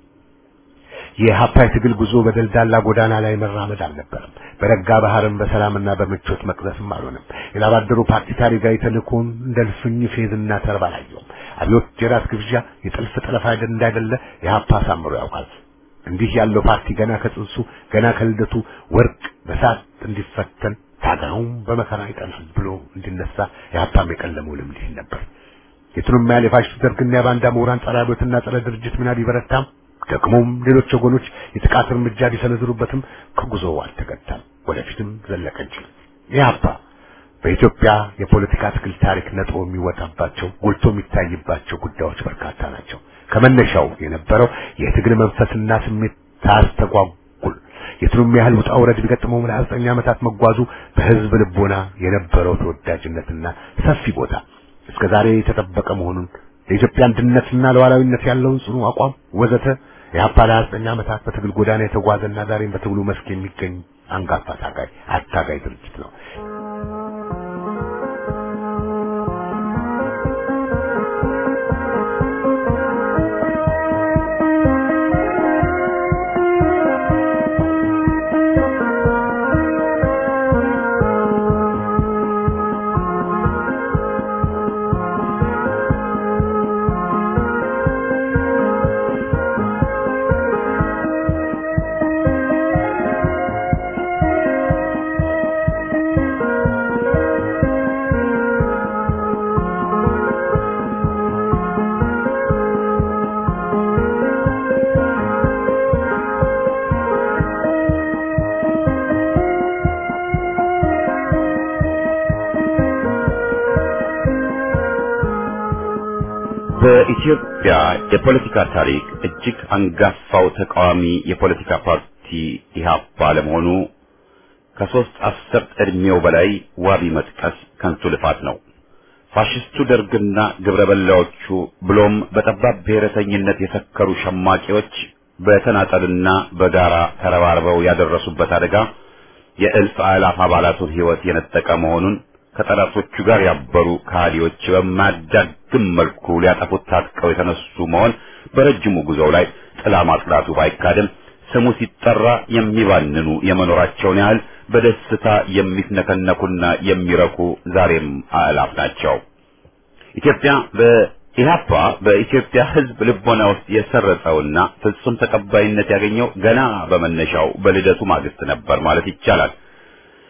የኢህአፓ የትግል ጉዞ በደልዳላ ጎዳና ላይ መራመድ አልነበረም። በረጋ ባህርም በሰላምና በምቾት መቅዘፍም አልሆነም። የላባደሩ ፓርቲ ታሪካዊ ተልእኮውን እንደ ልፍኝ ፌዝና ተርባ አላየውም። አብዮት የራት ግብዣ የጥልፍ ጠለፋ እንዳይደለ ኢህአፓ አሳምሮ ያውቃል። እንዲህ ያለው ፓርቲ ገና ከጽንሱ ገና ከልደቱ ወርቅ በሳት እንዲፈተን ታጋዩም በመከራ ይጠናል ብሎ እንዲነሳ ኢህአፓም የቀለመው ልምድ ይህን ነበር። የቱንም ያህል የፋሽስት ደርግና የባንዳ ምሁራን ጸረ አብዮትና ጸረ ድርጅት ሚና ቢበረታም ደግሞም ሌሎች ወገኖች የጥቃት እርምጃ ቢሰነዝሩበትም ከጉዞው አልተገታም፣ ወደፊትም ዘለቀ እንጂ። ኢህአፓ በኢትዮጵያ የፖለቲካ ትግል ታሪክ ነጥሮ የሚወጣባቸው ጎልቶ የሚታይባቸው ጉዳዮች በርካታ ናቸው። ከመነሻው የነበረው የትግል መንፈስና ስሜት ታስተጓጉል የቱንም ያህል ውጣ ውረድ ቢገጥመው ለዘጠኝ ዓመታት መጓዙ በህዝብ ልቦና የነበረው ተወዳጅነትና ሰፊ ቦታ እስከ ዛሬ የተጠበቀ መሆኑን ለኢትዮጵያ አንድነትና ለዋላዊነት ያለውን ጽኑ አቋም ወዘተ የኢህአፓ ለዘጠኝ ዓመታት በትግል ጎዳና የተጓዘና ዛሬም በትግሉ መስክ የሚገኝ አንጋፋ ታጋይ አታጋይ ድርጅት ነው። በኢትዮጵያ የፖለቲካ ታሪክ እጅግ አንጋፋው ተቃዋሚ የፖለቲካ ፓርቲ ኢህአፓ ለመሆኑ ከሶስት አስርት ዕድሜው በላይ ዋቢ መጥቀስ ከንቱ ልፋት ነው። ፋሽስቱ ደርግና ግብረ በላዎቹ ብሎም በጠባብ ብሔረተኝነት የሰከሩ ሸማቂዎች በተናጠልና በጋራ ተረባርበው ያደረሱበት አደጋ የእልፍ አእላፍ አባላቱን ሕይወት የነጠቀ መሆኑን ከጠላቶቹ ጋር ያበሩ ከሃዲዎች በማያዳግም መልኩ ሊያጠፉት ታጥቀው የተነሱ መሆን በረጅሙ ጉዞው ላይ ጥላ ማጥላቱ ባይካድም ስሙ ሲጠራ የሚባንኑ የመኖራቸውን ያህል በደስታ የሚፍነከነኩና የሚረኩ ዛሬም አእላፍ ናቸው። ኢትዮጵያ በኢህአፓ በኢትዮጵያ ሕዝብ ልቦና ውስጥ የሰረጸውና ፍጹም ተቀባይነት ያገኘው ገና በመነሻው በልደቱ ማግስት ነበር ማለት ይቻላል።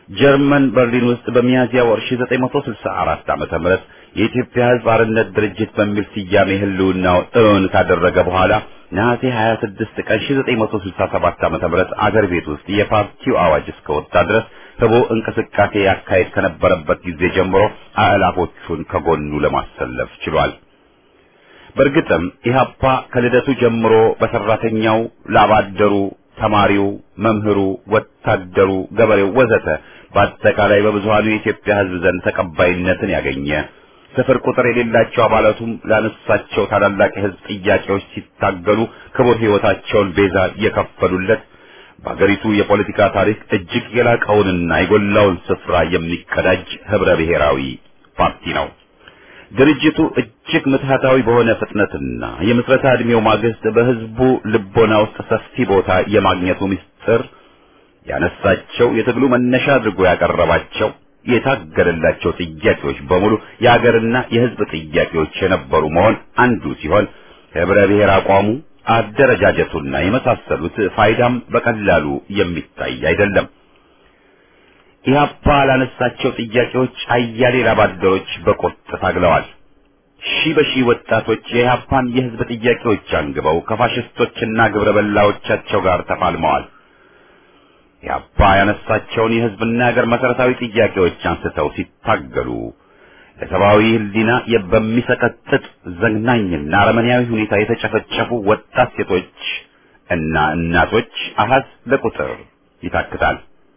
ጀርመን በርሊን ውስጥ በሚያዝያ ወር 1964 ዓመተ ምህረት የኢትዮጵያ ሕዝብ አርነት ድርጅት በሚል ስያሜ ህልውናው እውን ካደረገ በኋላ ነሐሴ 26 ቀን 1967 ዓመተ ምህረት አገር ቤት ውስጥ የፓርቲው አዋጅ እስከወጣ ድረስ ህቦ እንቅስቃሴ ያካሄድ ከነበረበት ጊዜ ጀምሮ አእላፎቹን ከጎኑ ለማሰለፍ ችሏል። በእርግጥም ኢህአፓ ከልደቱ ጀምሮ በሰራተኛው፣ ላባደሩ፣ ተማሪው፣ መምህሩ፣ ወታደሩ፣ ገበሬው ወዘተ በአጠቃላይ በብዙሃኑ የኢትዮጵያ ህዝብ ዘንድ ተቀባይነትን ያገኘ ስፍር ቁጥር የሌላቸው አባላቱም ላነሳቸው ታላላቅ የህዝብ ጥያቄዎች ሲታገሉ ክቡር ህይወታቸውን ቤዛ የከፈሉለት በአገሪቱ የፖለቲካ ታሪክ እጅግ የላቀውንና የጎላውን ስፍራ የሚቀዳጅ ህብረ ብሔራዊ ፓርቲ ነው። ድርጅቱ እጅግ ምትሃታዊ በሆነ ፍጥነትና የምስረታ ዕድሜው ማግስት በህዝቡ ልቦና ውስጥ ሰፊ ቦታ የማግኘቱ ምስጢር ያነሳቸው የትግሉ መነሻ አድርጎ ያቀረባቸው የታገለላቸው ጥያቄዎች በሙሉ የሀገርና የህዝብ ጥያቄዎች የነበሩ መሆን አንዱ ሲሆን ህብረ ብሔር አቋሙ አደረጃጀቱና የመሳሰሉት ፋይዳም በቀላሉ የሚታይ አይደለም። ኢህአፓ ላነሳቸው ጥያቄዎች አያሌ ላባደሮች በቁርጥ ታግለዋል። ሺህ በሺህ ወጣቶች የኢህአፓን የህዝብ ጥያቄዎች አንግበው ከፋሽስቶችና ግብረ በላዎቻቸው ጋር ተፋልመዋል። ኢህአፓ ያነሳቸውን የህዝብና የሀገር መሰረታዊ ጥያቄዎች አንስተው ሲታገሉ ለሰብአዊ ህሊና በሚሰቀጥጥ ዘግናኝና አረመኔያዊ ሁኔታ የተጨፈጨፉ ወጣት ሴቶች እና እናቶች አሃዝ ለቁጥር ይታክታል።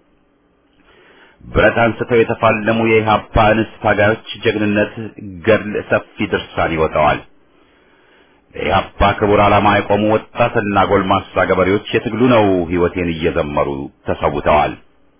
ብረት አንስተው የተፋለሙ የኢህአፓ እንስት ታጋዮች ጀግንነት ገድል ሰፊ ድርሳን ይወጣዋል። ለኢህአፓ ክቡር ዓላማ የቆሙ ወጣትና ጎልማሳ ገበሬዎች የትግሉ ነው ህይወቴን እየዘመሩ ተሰውተዋል።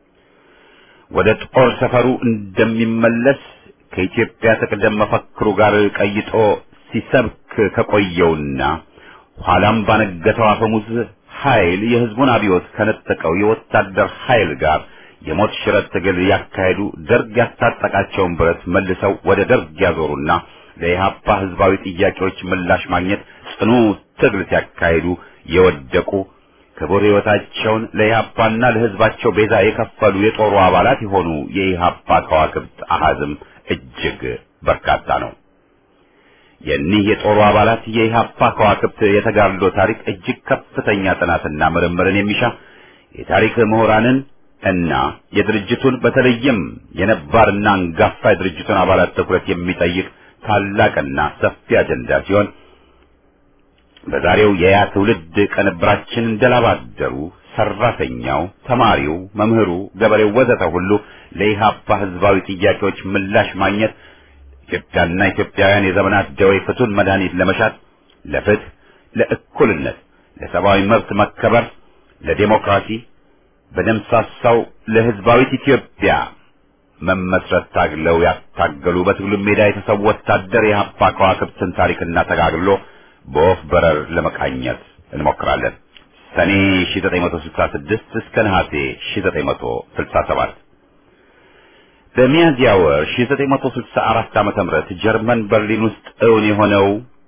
ወደ ጦር ሰፈሩ እንደሚመለስ ከኢትዮጵያ ትቅደም መፈክሩ ጋር ቀይጦ ሲሰብክ ከቆየውና ኋላም ባነገተው አፈሙዝ ኃይል የህዝቡን አብዮት ከነጠቀው የወታደር ኃይል ጋር የሞት ሽረት ትግል ያካሄዱ ደርግ ያስታጠቃቸውን ብረት መልሰው ወደ ደርግ ያዞሩና ለኢህአፓ ህዝባዊ ጥያቄዎች ምላሽ ማግኘት ጽኑ ትግል ሲያካሂዱ የወደቁ ክቡር ህይወታቸውን ለኢህአፓና ለህዝባቸው ቤዛ የከፈሉ የጦሩ አባላት የሆኑ የኢህአፓ ከዋክብት አሃዝም እጅግ በርካታ ነው። የኒህ የጦሩ አባላት የኢህአፓ ከዋክብት የተጋድሎ ታሪክ እጅግ ከፍተኛ ጥናትና ምርምርን የሚሻ የታሪክ ምሁራንን እና የድርጅቱን በተለይም የነባርና አንጋፋ የድርጅቱን አባላት ትኩረት የሚጠይቅ ታላቅና ሰፊ አጀንዳ ሲሆን በዛሬው የያ ትውልድ ቅንብራችን እንደላባደሩ ሰራተኛው፣ ተማሪው፣ መምህሩ፣ ገበሬው ወዘተ ሁሉ ለኢህአፓ ህዝባዊ ጥያቄዎች ምላሽ ማግኘት ኢትዮጵያና ኢትዮጵያውያን የዘመናት ደዌ ፍቱን መድኃኒት ለመሻት ለፍትህ፣ ለእኩልነት፣ ለሰብአዊ መብት መከበር፣ ለዴሞክራሲ በደምሳሳው ለህዝባዊት ኢትዮጵያ መመስረት ታግለው ያታገሉ በትግሉ ሜዳ የተሰው ወታደር የኢህአፓ ከዋክብትን ታሪክና ተጋግሎ በወፍ በረር ለመቃኘት እንሞክራለን። ሰኔ 1966 እስከ ነሐሴ 1967 በሚያዝያ ወር 1964 ዓመተ ምህረት ጀርመን በርሊን ውስጥ እውን የሆነው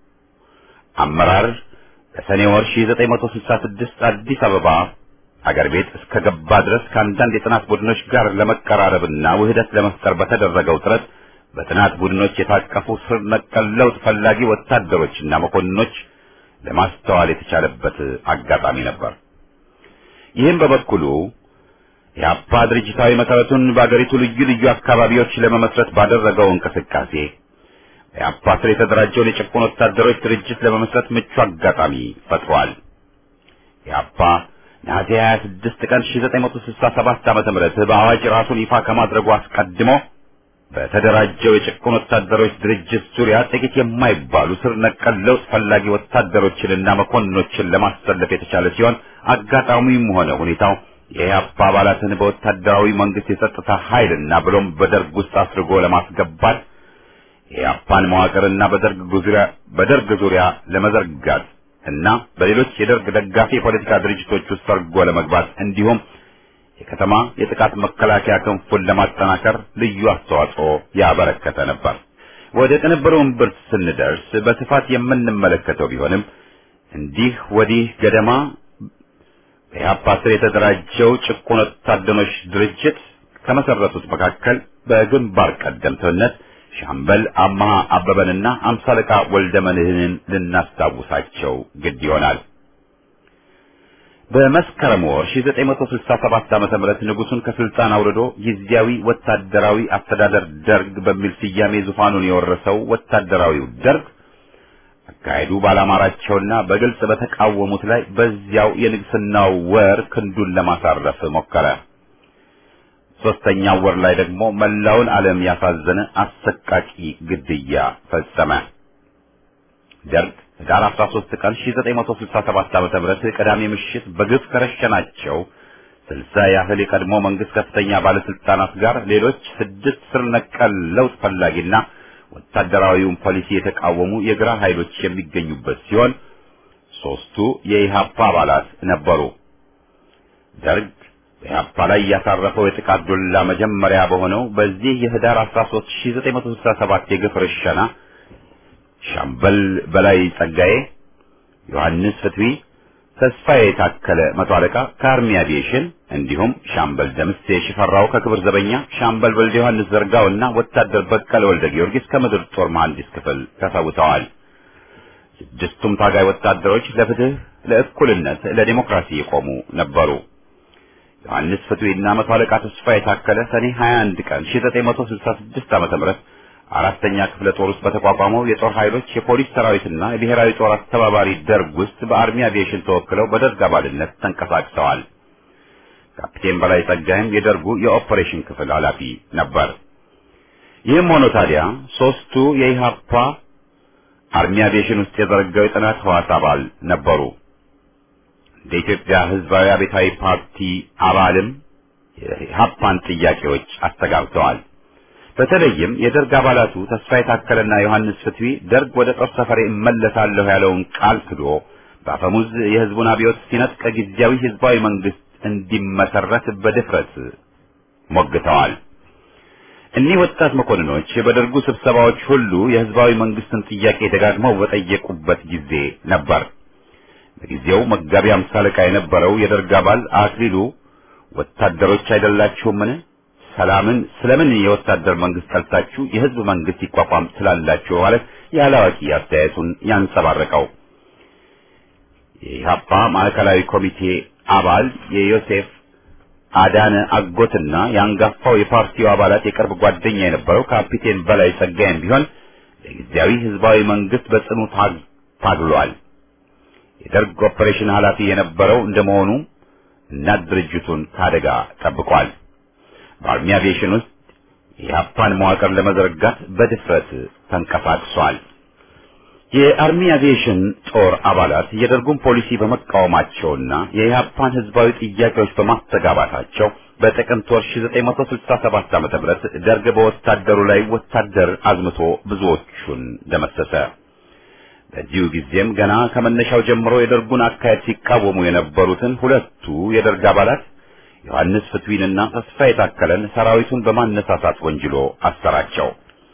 አመራር በሰኔ ወር 1966 አዲስ አበባ አገር ቤት እስከ ገባ ድረስ ከአንዳንድ የጥናት ቡድኖች ጋር ለመቀራረብና ውህደት ለመፍጠር በተደረገው ጥረት በጥናት ቡድኖች የታቀፉ ስር ነቀል ለውጥ ፈላጊ ወታደሮችና መኮንኖች ለማስተዋል የተቻለበት አጋጣሚ ነበር። ይህም በበኩሉ የአፓ ድርጅታዊ መሰረቱን በአገሪቱ ልዩ ልዩ አካባቢዎች ለመመስረት ባደረገው እንቅስቃሴ የአፓ ስር የተደራጀውን የጭቁን ወታደሮች ድርጅት ለመመስረት ምቹ አጋጣሚ ፈጥሯል። የአፓ ነሐሴ 26 ቀን 1967 ዓመተ ምህረት በአዋጅ ራሱን ይፋ ከማድረጉ አስቀድሞ በተደራጀው የጭቁን ወታደሮች ድርጅት ዙሪያ ጥቂት የማይባሉ ስር ነቀል ለውጥ ፈላጊ ወታደሮችንና መኮንኖችን ለማሰለፍ የተቻለ ሲሆን አጋጣሚውም ሆነ ሁኔታው የኢህአፓ አባላትን በወታደራዊ መንግስት የጸጥታ ኃይልና ብሎም በደርግ ውስጥ አስርጎ ለማስገባት የኢህአፓን መዋቅርና በደርግ ዙሪያ በደርግ ዙሪያ ለመዘርጋት እና በሌሎች የደርግ ደጋፊ የፖለቲካ ድርጅቶች ውስጥ ሰርጎ ለመግባት እንዲሁም የከተማ የጥቃት መከላከያ ክንፉን ለማጠናከር ልዩ አስተዋጽኦ ያበረከተ ነበር። ወደ ቅንብሩ እምብርት ስንደርስ በስፋት የምንመለከተው ቢሆንም እንዲህ ወዲህ ገደማ በኢህአፓ ስር የተደራጀው ጭቁን ወታደሮች ድርጅት ከመሰረቱት መካከል በግንባር ቀደምትነት ሻምበል አማሃ አበበንና አምሳ አለቃ ወልደ መድህንን ልናስታውሳቸው ግድ ይሆናል። በመስከረም ወር 1967 ዓመተ ምህረት ንጉሱን ከስልጣን አውርዶ ጊዜያዊ ወታደራዊ አስተዳደር ደርግ በሚል ስያሜ ዙፋኑን የወረሰው ወታደራዊው ደርግ አካሄዱ ባላማራቸውና በግልጽ በተቃወሙት ላይ በዚያው የንግስናው ወር ክንዱን ለማሳረፍ ሞከረ። ሶስተኛው ወር ላይ ደግሞ መላውን ዓለም ያሳዘነ አሰቃቂ ግድያ ፈጸመ። ደርግ ህዳር 13 ቀን 1967 ዓ.ም ቅዳሜ ምሽት በግፍ ከረሸናቸው ስልሳ ያህል የቀድሞ መንግስት ከፍተኛ ባለስልጣናት ጋር ሌሎች ስድስት ስር ነቀል ለውጥ ፈላጊና ወታደራዊውን ፖሊሲ የተቃወሙ የግራ ኃይሎች የሚገኙበት ሲሆን ሶስቱ የኢሃፓ አባላት ነበሩ። ደርግ በኢሃፓ ላይ ያሳረፈው የጥቃት ዱላ መጀመሪያ በሆነው በዚህ የህዳር 13 1967 የግፍ ርሸና ሻምበል በላይ ጸጋዬ፣ ዮሐንስ ፍትዊ፣ ተስፋዬ የታከለ መቶ አለቃ ከአርሚ አቪዬሽን እንዲሁም ሻምበል ደምሴ ሽፈራው ከክብር ዘበኛ፣ ሻምበል ወልደ ዮሐንስ ዘርጋውና ወታደር በቀለ ወልደ ጊዮርጊስ ከምድር ጦር መሐንዲስ ክፍል ተሰውተዋል። ስድስቱም ታጋይ ወታደሮች ለፍትህ፣ ለእኩልነት፣ ለዲሞክራሲ የቆሙ ነበሩ። ዮሐንስ ፍትዊና መቶ አለቃ ተስፋ የታከለ ሰኔ 21 ቀን 1966 ዓ.ም አራተኛ ክፍለ ጦር ውስጥ በተቋቋመው የጦር ኃይሎች የፖሊስ ሰራዊትና የብሔራዊ ጦር አስተባባሪ ደርግ ውስጥ በአርሚ አቪዬሽን ተወክለው በደርግ አባልነት ተንቀሳቅሰዋል። ካፕቴን በላይ ጸጋይም የደርጉ የኦፐሬሽን ክፍል ኃላፊ ነበር። ይህም ሆኖ ታዲያ ሶስቱ የኢሃፓ አርሚ አቪዬሽን ውስጥ የዘረጋው የጥናት ህዋስ አባል ነበሩ። እንደ ኢትዮጵያ ህዝባዊ አብዮታዊ ፓርቲ አባልም የኢሃፓን ጥያቄዎች አስተጋብተዋል። በተለይም የደርግ አባላቱ ተስፋ የታከለና ዮሐንስ ፍትዊ ደርግ ወደ ጦር ሰፈሬ እመለሳለሁ ያለውን ቃል ክዶ በአፈሙዝ የህዝቡን አብዮት ሲነጥቅ ጊዜያዊ ህዝባዊ መንግስት እንዲመሰረት በድፍረት ሞግተዋል። እኒህ ወጣት መኮንኖች በደርጉ ስብሰባዎች ሁሉ የህዝባዊ መንግስትን ጥያቄ ደጋግመው በጠየቁበት ጊዜ ነበር። በጊዜው መጋቢ አምሳ አለቃ የነበረው የደርግ አባል አክሊሉ ወታደሮች አይደላችሁምን? ሰላምን ስለምን የወታደር መንግስት ጠልታችሁ የህዝብ መንግስት ይቋቋም ስላላችሁ ማለት ያላዋቂ አስተያየቱን ያንጸባረቀው የኢህአፓ ማዕከላዊ ኮሚቴ አባል የዮሴፍ አዳነ አጎትና የአንጋፋው የፓርቲው አባላት የቅርብ ጓደኛ የነበረው ካፒቴን በላይ ጸጋይም ቢሆን ለጊዜያዊ ህዝባዊ መንግስት በጽኑ ታግሏል። የደርግ ኦፐሬሽን ኃላፊ የነበረው እንደመሆኑ እናት ድርጅቱን ከአደጋ ጠብቋል። በአርሚ አቪዬሽን ውስጥ የኢህአፓን መዋቅር ለመዘርጋት በድፍረት ተንቀሳቅሷል። የአርሚ አቪዬሽን ጦር አባላት የደርጉን ፖሊሲ በመቃወማቸውና የኢህአፓን ህዝባዊ ጥያቄዎች በማስተጋባታቸው በጥቅምት ወር 1967 ዓ.ም ደርግ በወታደሩ ላይ ወታደር አዝምቶ ብዙዎቹን ደመሰሰ። በዚሁ ጊዜም ገና ከመነሻው ጀምሮ የደርጉን አካሄድ ሲቃወሙ የነበሩትን ሁለቱ የደርግ አባላት ዮሐንስ ፍትዊንና ተስፋ የታከለን ሰራዊቱን በማነሳሳት ወንጅሎ አሰራቸው።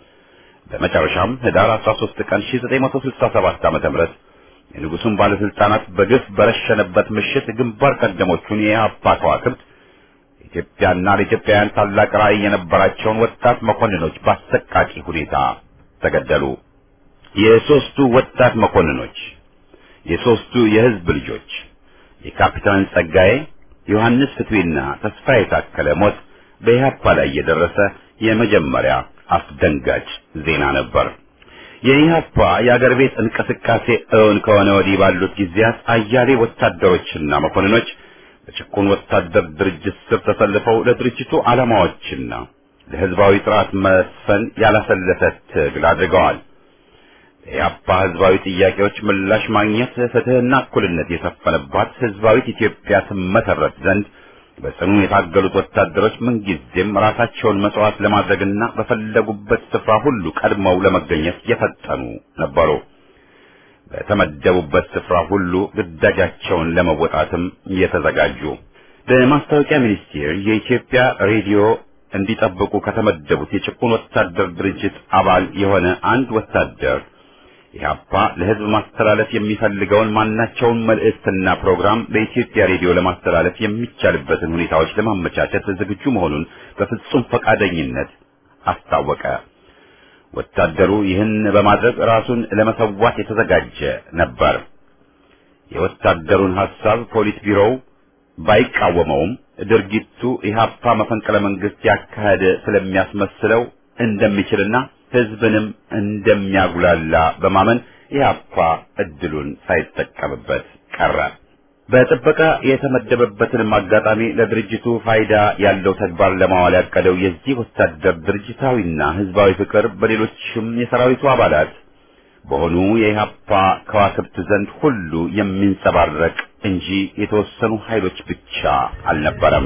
በመጨረሻም ህዳር 13 ቀን 1967 ዓ.ም የንጉሱን ባለስልጣናት በግፍ በረሸነበት ምሽት ግንባር ቀደሞቹን የኢህአፓ ከዋክብት ኢትዮጵያና ለኢትዮጵያውያን ታላቅ ራዕይ የነበራቸውን ወጣት መኮንኖች በአሰቃቂ ሁኔታ ተገደሉ። የሶስቱ ወጣት መኮንኖች የሶስቱ የህዝብ ልጆች የካፒታን ጸጋዬ ዮሐንስ ፍትዊና ተስፋ የታከለ ሞት በኢህአፓ ላይ የደረሰ የመጀመሪያ አስደንጋጭ ዜና ነበር። የኢህአፓ የአገር ቤት እንቅስቃሴ እውን ከሆነ ወዲህ ባሉት ጊዜያት አያሌ ወታደሮችና መኮንኖች በጭቁን ወታደር ድርጅት ስር ተሰልፈው ለድርጅቱ ዓላማዎችና ለህዝባዊ ስርዓት መስፈን ያላሰለሰ ትግል አድርገዋል። የኢህአፓ ህዝባዊ ጥያቄዎች ምላሽ ማግኘት ፍትህና እኩልነት የሰፈነባት ህዝባዊት ኢትዮጵያ ትመሰረት ዘንድ በጽኑ የታገሉት ወታደሮች ምንጊዜም ራሳቸውን መስዋዕት ለማድረግና በፈለጉበት ስፍራ ሁሉ ቀድመው ለመገኘት የፈጠኑ ነበሩ። በተመደቡበት ስፍራ ሁሉ ግዳጃቸውን ለመወጣትም የተዘጋጁ። በማስታወቂያ ሚኒስቴር የኢትዮጵያ ሬዲዮ እንዲጠብቁ ከተመደቡት የጭቁን ወታደር ድርጅት አባል የሆነ አንድ ወታደር ኢህአፓ ለህዝብ ማስተላለፍ የሚፈልገውን ማናቸውን መልእክትና ፕሮግራም በኢትዮጵያ ሬዲዮ ለማስተላለፍ የሚቻልበትን ሁኔታዎች ለማመቻቸት ዝግጁ መሆኑን በፍጹም ፈቃደኝነት አስታወቀ። ወታደሩ ይህን በማድረግ ራሱን ለመሰዋት የተዘጋጀ ነበር። የወታደሩን ሐሳብ ፖሊት ቢሮው ባይቃወመውም ድርጊቱ ኢህአፓ መፈንቅለ መንግስት ያካሄደ ስለሚያስመስለው እንደሚችልና ህዝብንም እንደሚያጉላላ በማመን ኢህአፓ እድሉን ሳይጠቀምበት ቀረ። በጥበቃ የተመደበበትንም አጋጣሚ ለድርጅቱ ፋይዳ ያለው ተግባር ለማዋል ያቀደው የዚህ ወታደር ድርጅታዊና ህዝባዊ ፍቅር በሌሎችም የሰራዊቱ አባላት በሆኑ የኢህአፓ ከዋክብት ዘንድ ሁሉ የሚንጸባረቅ እንጂ የተወሰኑ ኃይሎች ብቻ አልነበረም።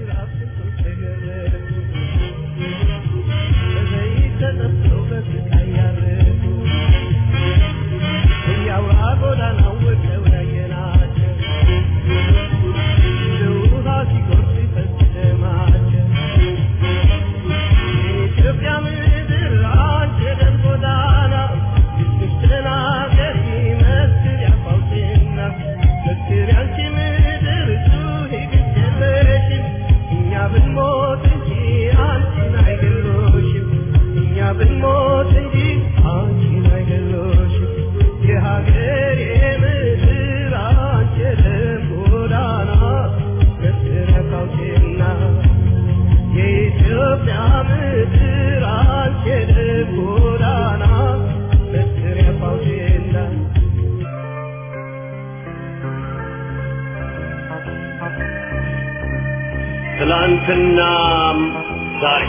ትላንትናም ዛሬ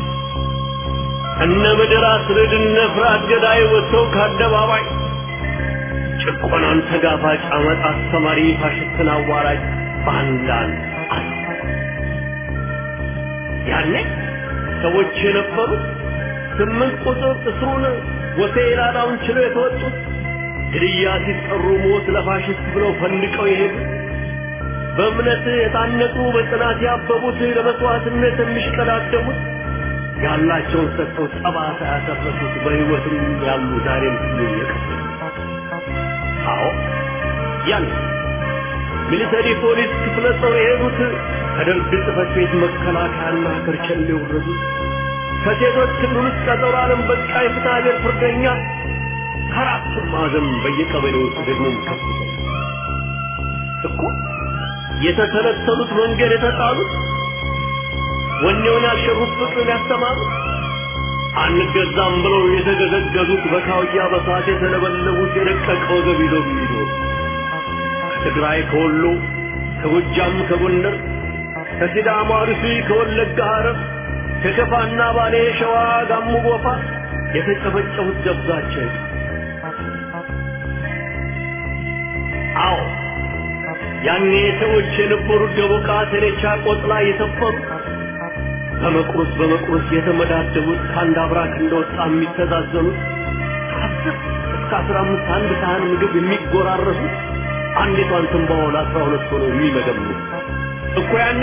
እነ ምድር አስርድ እነ ፍርሃት ገዳይ ወጥተው ከአደባባይ ጭቆናን ተጋፋጭ አመፅ አስተማሪ ፋሽስትን አዋራጅ ባንዳን አሉ። ያኔ ሰዎች የነበሩት ስምንት ቁጥር እስሩን ወሴላዳውን ችለው የተወጡት ግድያ ሲጠሩ ሞት ለፋሽስት ብለው ፈንድቀው የሄዱት በእምነት የታነጹ በጽናት ያበቡት ለመስዋዕትነት የሚሽቀዳደሙት ያላቸውን ሰጥተው ጠባሳ ያተረፉት በሕይወትም ያሉ ዛሬም ሁሉ የቀሩ አዎ ያን ሚሊተሪ ፖሊስ ክፍለ ጦር የሄዱት ከደርግ ጽሕፈት ቤት መከላከያና ከርቸሌ የወረዱት ከሴቶች ክልል ውስጥ ቀጠሮ ዓለም በቃ የፍትሐ ብሔር ፍርደኛ ከአራቱም ማዕዘን በየቀበሌው ውስጥ ደግሞ ከፍተኛ እኮ የተተለተሉት መንገድ የተጣሉት ወኔውን ያሸሩት ፍቅርን ያስተማሩት አንገዛም ብለው የተገዘገዙት በካውያ በሳት የተለበለቡት የደቀቀ ወገብ ይዘው የሚኖሩ ከትግራይ ከወሎ ከጎጃም ከጎንደር ከሲዳማ አርሲ ከወለጋ ሐረር ከከፋና ባሌ ሸዋ ጋሞ ጎፋ የተጨፈጨፉት ደብዛቸው አዎ ያኔ ሰዎች የነበሩት ደቦቃ ተሬቻ ቆጥላ የሰፈሩ በመቁረስ በመቁረስ የተመዳደቡት ከአንድ አብራክ እንደወጣ የሚተዛዘኑት ከአስር እስከ አስራ አምስት አንድ ሳህን ምግብ የሚጎራረሱት አንዲቷን ትንባሆ ለአስራ ሁለት ሆነው የሚመገቡት እኮ ያኔ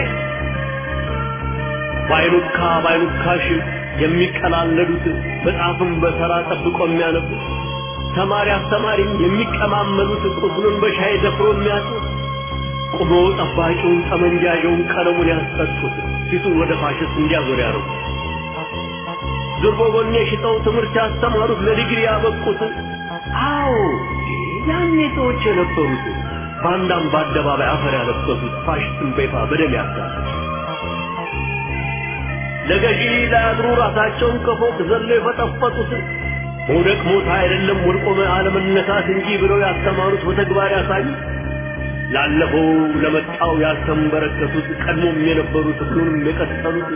ባይሉካ ባይሉካሽ የሚቀላለዱት መጽሐፍን በተራ ጠብቆ የሚያነቡት ተማሪ አስተማሪም የሚቀማመሉት ቁስሉን በሻይ ደፍሮ የሚያጡት ቁሞ ጠባቂውን ጠመንጃውን ቀለሙን ያስጠጡት ፊቱን ወደ ፋሽስት እንዲያዞር ያደረጉ ዙር በጎኔ ሽጠው ትምህርት ያስተማሩት ለዲግሪ ያበቁት አዎ ያኔ ሰዎች የነበሩት ባንዳም በአደባባይ አፈር ያለበሱት ፋሽስትን በይፋ በደም ያጋሉት ለገዢ ላያድሩ ራሳቸውን ከፎቅ ዘለው የፈጠፈጡት መውደቅ ሞት አይደለም ወድቆ አለመነሳት እንጂ ብለው ያስተማሩት በተግባር ያሳዩት ላለፈው ለመጣው ያልተንበረከቱት ቀድሞም የነበሩት ሁሉንም የቀጠሉት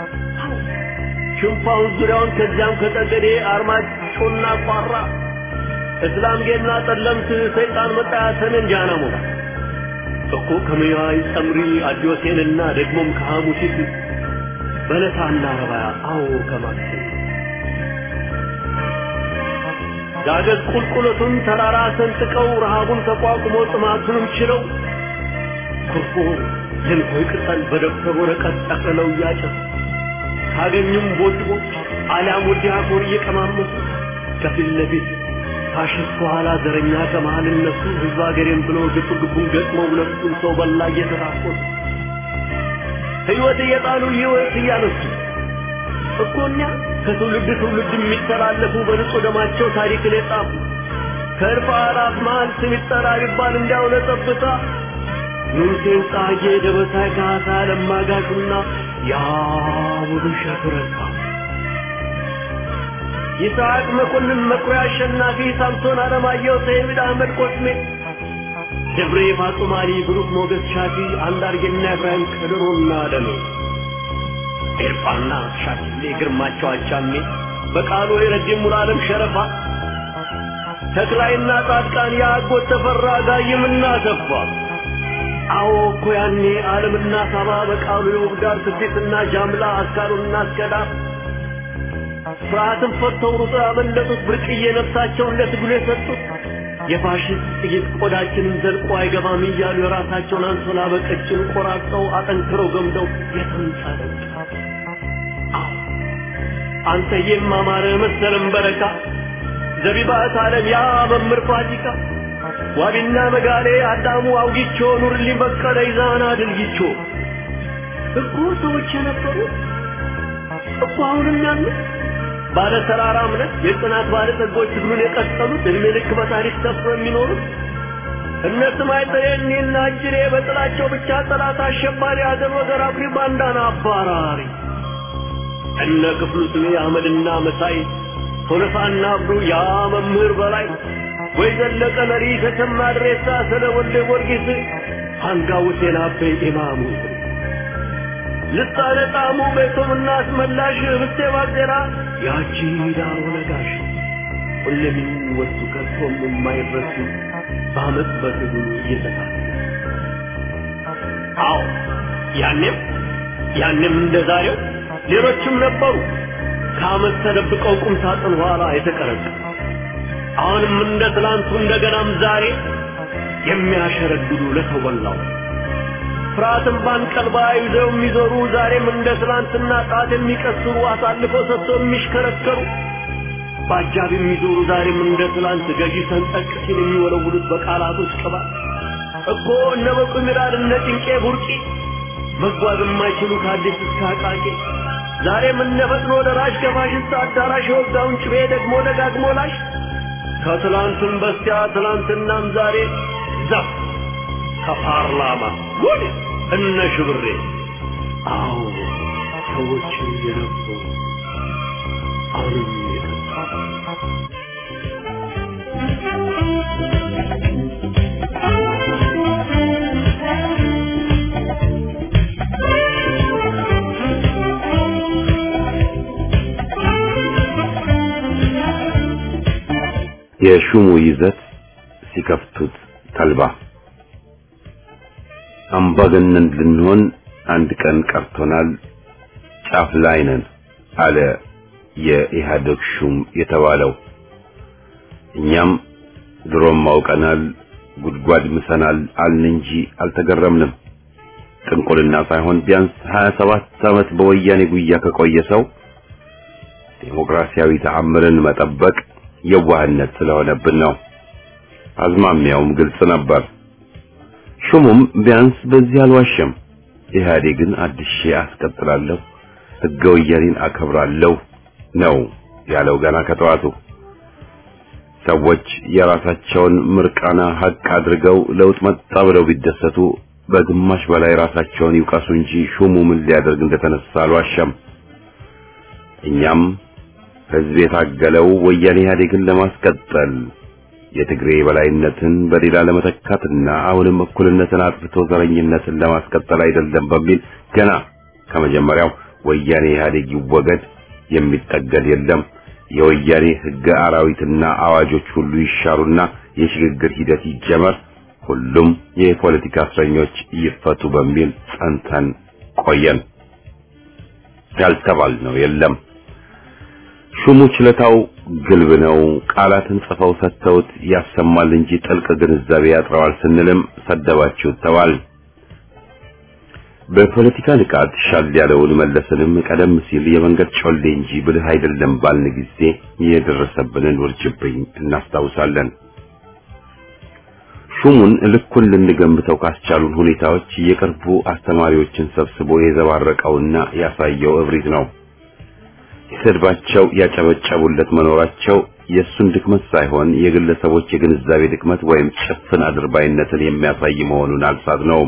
ሽንፋውን ዙሪያውን ከዚያም ከጠገዴ አርማጮና ቋራ እስላምጌና ጠለምት ሰይጣን መጣ ሰሜን ጃና ሞራ እኮ ከመያይ ጸምሪ አዲዮሴንና ደግሞም ከሐሙሲት በለሳና ረባያ አዎ ከማክሴ ዳገት ቁልቁለቱን ተራራ ሰንጥቀው ረሃቡን ተቋቁሞ ጥማቱንም ችለው ኩርፎ የንኮይ ቅጠል በደብተር ወረቀት ጠቅልለው እያጨሱ ካገኙም ቦጭቦች አሊያም ወዲያ አፎር እየቀማመሱ ከፊት ለፊት ፋሽስት ኋላ ዘረኛ ከመሃል እነሱ ህዝብ ሀገሬን ብሎ ግብ ግቡን ገጥመው ሁለቱም ሰው በላ እየተራቆቱ ህይወት እየጣሉ ህይወት እያነሱ እኮ እኛ ከትውልድ ትውልድ የሚተላለፉ በንጹህ ደማቸው ታሪክን የጻፉ ከእርፍ አላፍ መሃል ስም ይጠራ ቢባል እንዲያው ለጠብታ ንጉሴን ጻጌ ደበሳይ ካሳ ለማጋሹና ያ ሙሉ ሸፍረታ ይስሐቅ መኮንን መኩሪያ አሸናፊ ሳምሶን አለማየሁ ሰይድ አህመድ ኮስሜ ደብሬ ፋጡማሊ ብሩክ ሞገስ ሻፊ አንዳርጌና ኢብራሂም ከድሮና ደሜ ኤርፋና ሻኪሌ ግርማቸው አቻሜ በቃሉ የረጅም ሙሉዓለም ሸረፋ ተክላይና ጻድቃን የአጎት ተፈራ ጋይምና ተፋ አዎ እኮ ያኔ ዓለምና ሳባ በቃሉ የውብዳር ስዴትና ጃምላ አስካሩና አስከዳ ፍርሃትን ፈተው ሩጦ ያመለጡት ብርቅዬ ነፍሳቸውን ለትግሉ የሰጡት የፋሽስት ጥይት ቆዳችንን ዘልቆ አይገባም እያሉ የራሳቸውን አንሶላ በቀጭን ቆራርጠው አጠንክረው ገምደው የተንጸለቅ አንተ የማማረ መሰለም በረካ ዘቢባት ዓለም ያ መምህር ፋሲካ ዋቢና መጋሌ አዳሙ አውጊቾ ኑርልኝ በቀለ ይዛና ድልጊቾ እኮ ሰዎች የነበሩ እኮ አሁንም ያሉት ባለ ተራራ እምነት የጽናት ባለ ጸጎች ትግሉን የቀጠሉት እድሜ ልክ በታሪክ ሰፍሮ የሚኖሩት እነ ስማይ ጠየኔና እጅሬ በጥላቸው ብቻ ጠላት አሸባሪ አገር ወገር አፍሪ ባንዳና አባራሪ እነ ክፍሉ ስሜ አህመድና መሳይ ቶለሳና አብዱ ያ መምህር በላይ ወይ ዘለቀ ነሪ ተሰማ ድሬሳ ስለ ወልደ ጊዮርጊስ አንጋው ሴና አቤ ኢማሙ ልሳነ ጣሙ ቤቶምና አስመላሽ ህብስቴ ባዜራ ያቺ ዳሮ ነጋሽ ሁሌም የሚወሱ ከቶም የማይረሱ በአመት በትግሉ እየተሳለ አዎ ያኔም ያኔም እንደ ዛሬው ሌሎችም ነበሩ ከአመት ተደብቀው ቁም ሳጥን ኋላ የተቀረቀ አሁንም እንደ ትላንቱ እንደገናም ዛሬ የሚያሸረግዱ ለሰው በላው ፍርሃትን ባንቀልባ ይዘው የሚዞሩ ዛሬም እንደ ትላንትና ጣት የሚቀስሩ አሳልፈው ሰጥተው የሚሽከረከሩ በአጃብ የሚዞሩ ዛሬም እንደ ትላንት ገዢ ሰንጠቅ ሲል የሚወለውሉት በቃላቶች ቅባት እኮ እነ በቁ ሚራድ እነ ጭንቄ ቡርቂ መጓዝ የማይችሉ ከአዲስ እስከ አቃቂ ዛሬም እነ ፈጥኖ ደራሽ ከፋሽስት አዳራሽ የወጋውን ጭቤ ደግሞ ደጋግሞ ላሽ ከትላንትም በስቲያ ትላንትናም ዛሬ ዛፍ ከፓርላማ ጉድ እነ ሽብሬ አዎ ሰዎች የነበሩ አሁንም የሹሙ ይዘት ሲከፍቱት ተልባ አምባገነን ልንሆን አንድ ቀን ቀርቶናል፣ ጫፍ ላይ ነን አለ የኢህአዴግ ሹም የተባለው። እኛም ድሮም አውቀናል፣ ጉድጓድ ምሰናል አልን እንጂ አልተገረምንም። ጥንቁልና ሳይሆን ቢያንስ 27 ዓመት በወያኔ ጉያ ከቆየ ሰው ዴሞክራሲያዊ ተአምርን መጠበቅ የዋህነት ስለሆነብን ነው። አዝማሚያውም ግልጽ ነበር። ሹሙም ቢያንስ በዚህ አልዋሸም። ኢህአዴግን አድሼ አስቀጥላለሁ፣ ሕገ ወያኔን አከብራለሁ ነው ያለው ገና ከጠዋቱ። ሰዎች የራሳቸውን ምርቃና ሀቅ አድርገው ለውጥ መጣ ብለው ቢደሰቱ በግማሽ በላይ ራሳቸውን ይውቀሱ እንጂ ሹሙ ምን ሊያደርግ እንደተነሳ አልዋሸም። እኛም ህዝብ የታገለው ወያኔ ኢህአዴግን ለማስቀጠል የትግሬ የበላይነትን በሌላ ለመተካትና አሁንም እኩልነትን አጥፍቶ ዘረኝነትን ለማስቀጠል አይደለም በሚል ገና ከመጀመሪያው ወያኔ ኢህአዴግ ይወገድ፣ የሚጠገድ የለም፣ የወያኔ ህገ አራዊትና አዋጆች ሁሉ ይሻሩና የሽግግር ሂደት ይጀመር፣ ሁሉም የፖለቲካ እስረኞች ይፈቱ በሚል ጸንተን ቆየን። ያልተባልነው የለም። ሹሙ ችለታው ግልብ ነው። ቃላትን ጽፈው ሰጥተውት ያሰማል እንጂ ጥልቅ ግንዛቤ ያጥረዋል ስንልም ሰደባችሁ ተባል። በፖለቲካ ንቃት ሻል ያለውን መለስንም ቀደም ሲል የመንገድ ጮሌ እንጂ ብልህ አይደለም ባልን ጊዜ የደረሰብንን ውርጅብኝ እናስታውሳለን። ሹሙን ልኩን ልንገምተው ካስቻሉን ሁኔታዎች የቅርቡ አስተማሪዎችን ሰብስቦ የዘባረቀውና ያሳየው እብሪት ነው። ሲሰድባቸው ያጨበጨቡለት መኖራቸው የእሱን ድክመት ሳይሆን የግለሰቦች የግንዛቤ ድክመት ወይም ጭፍን አድርባይነትን የሚያሳይ መሆኑን አልሳት ነው።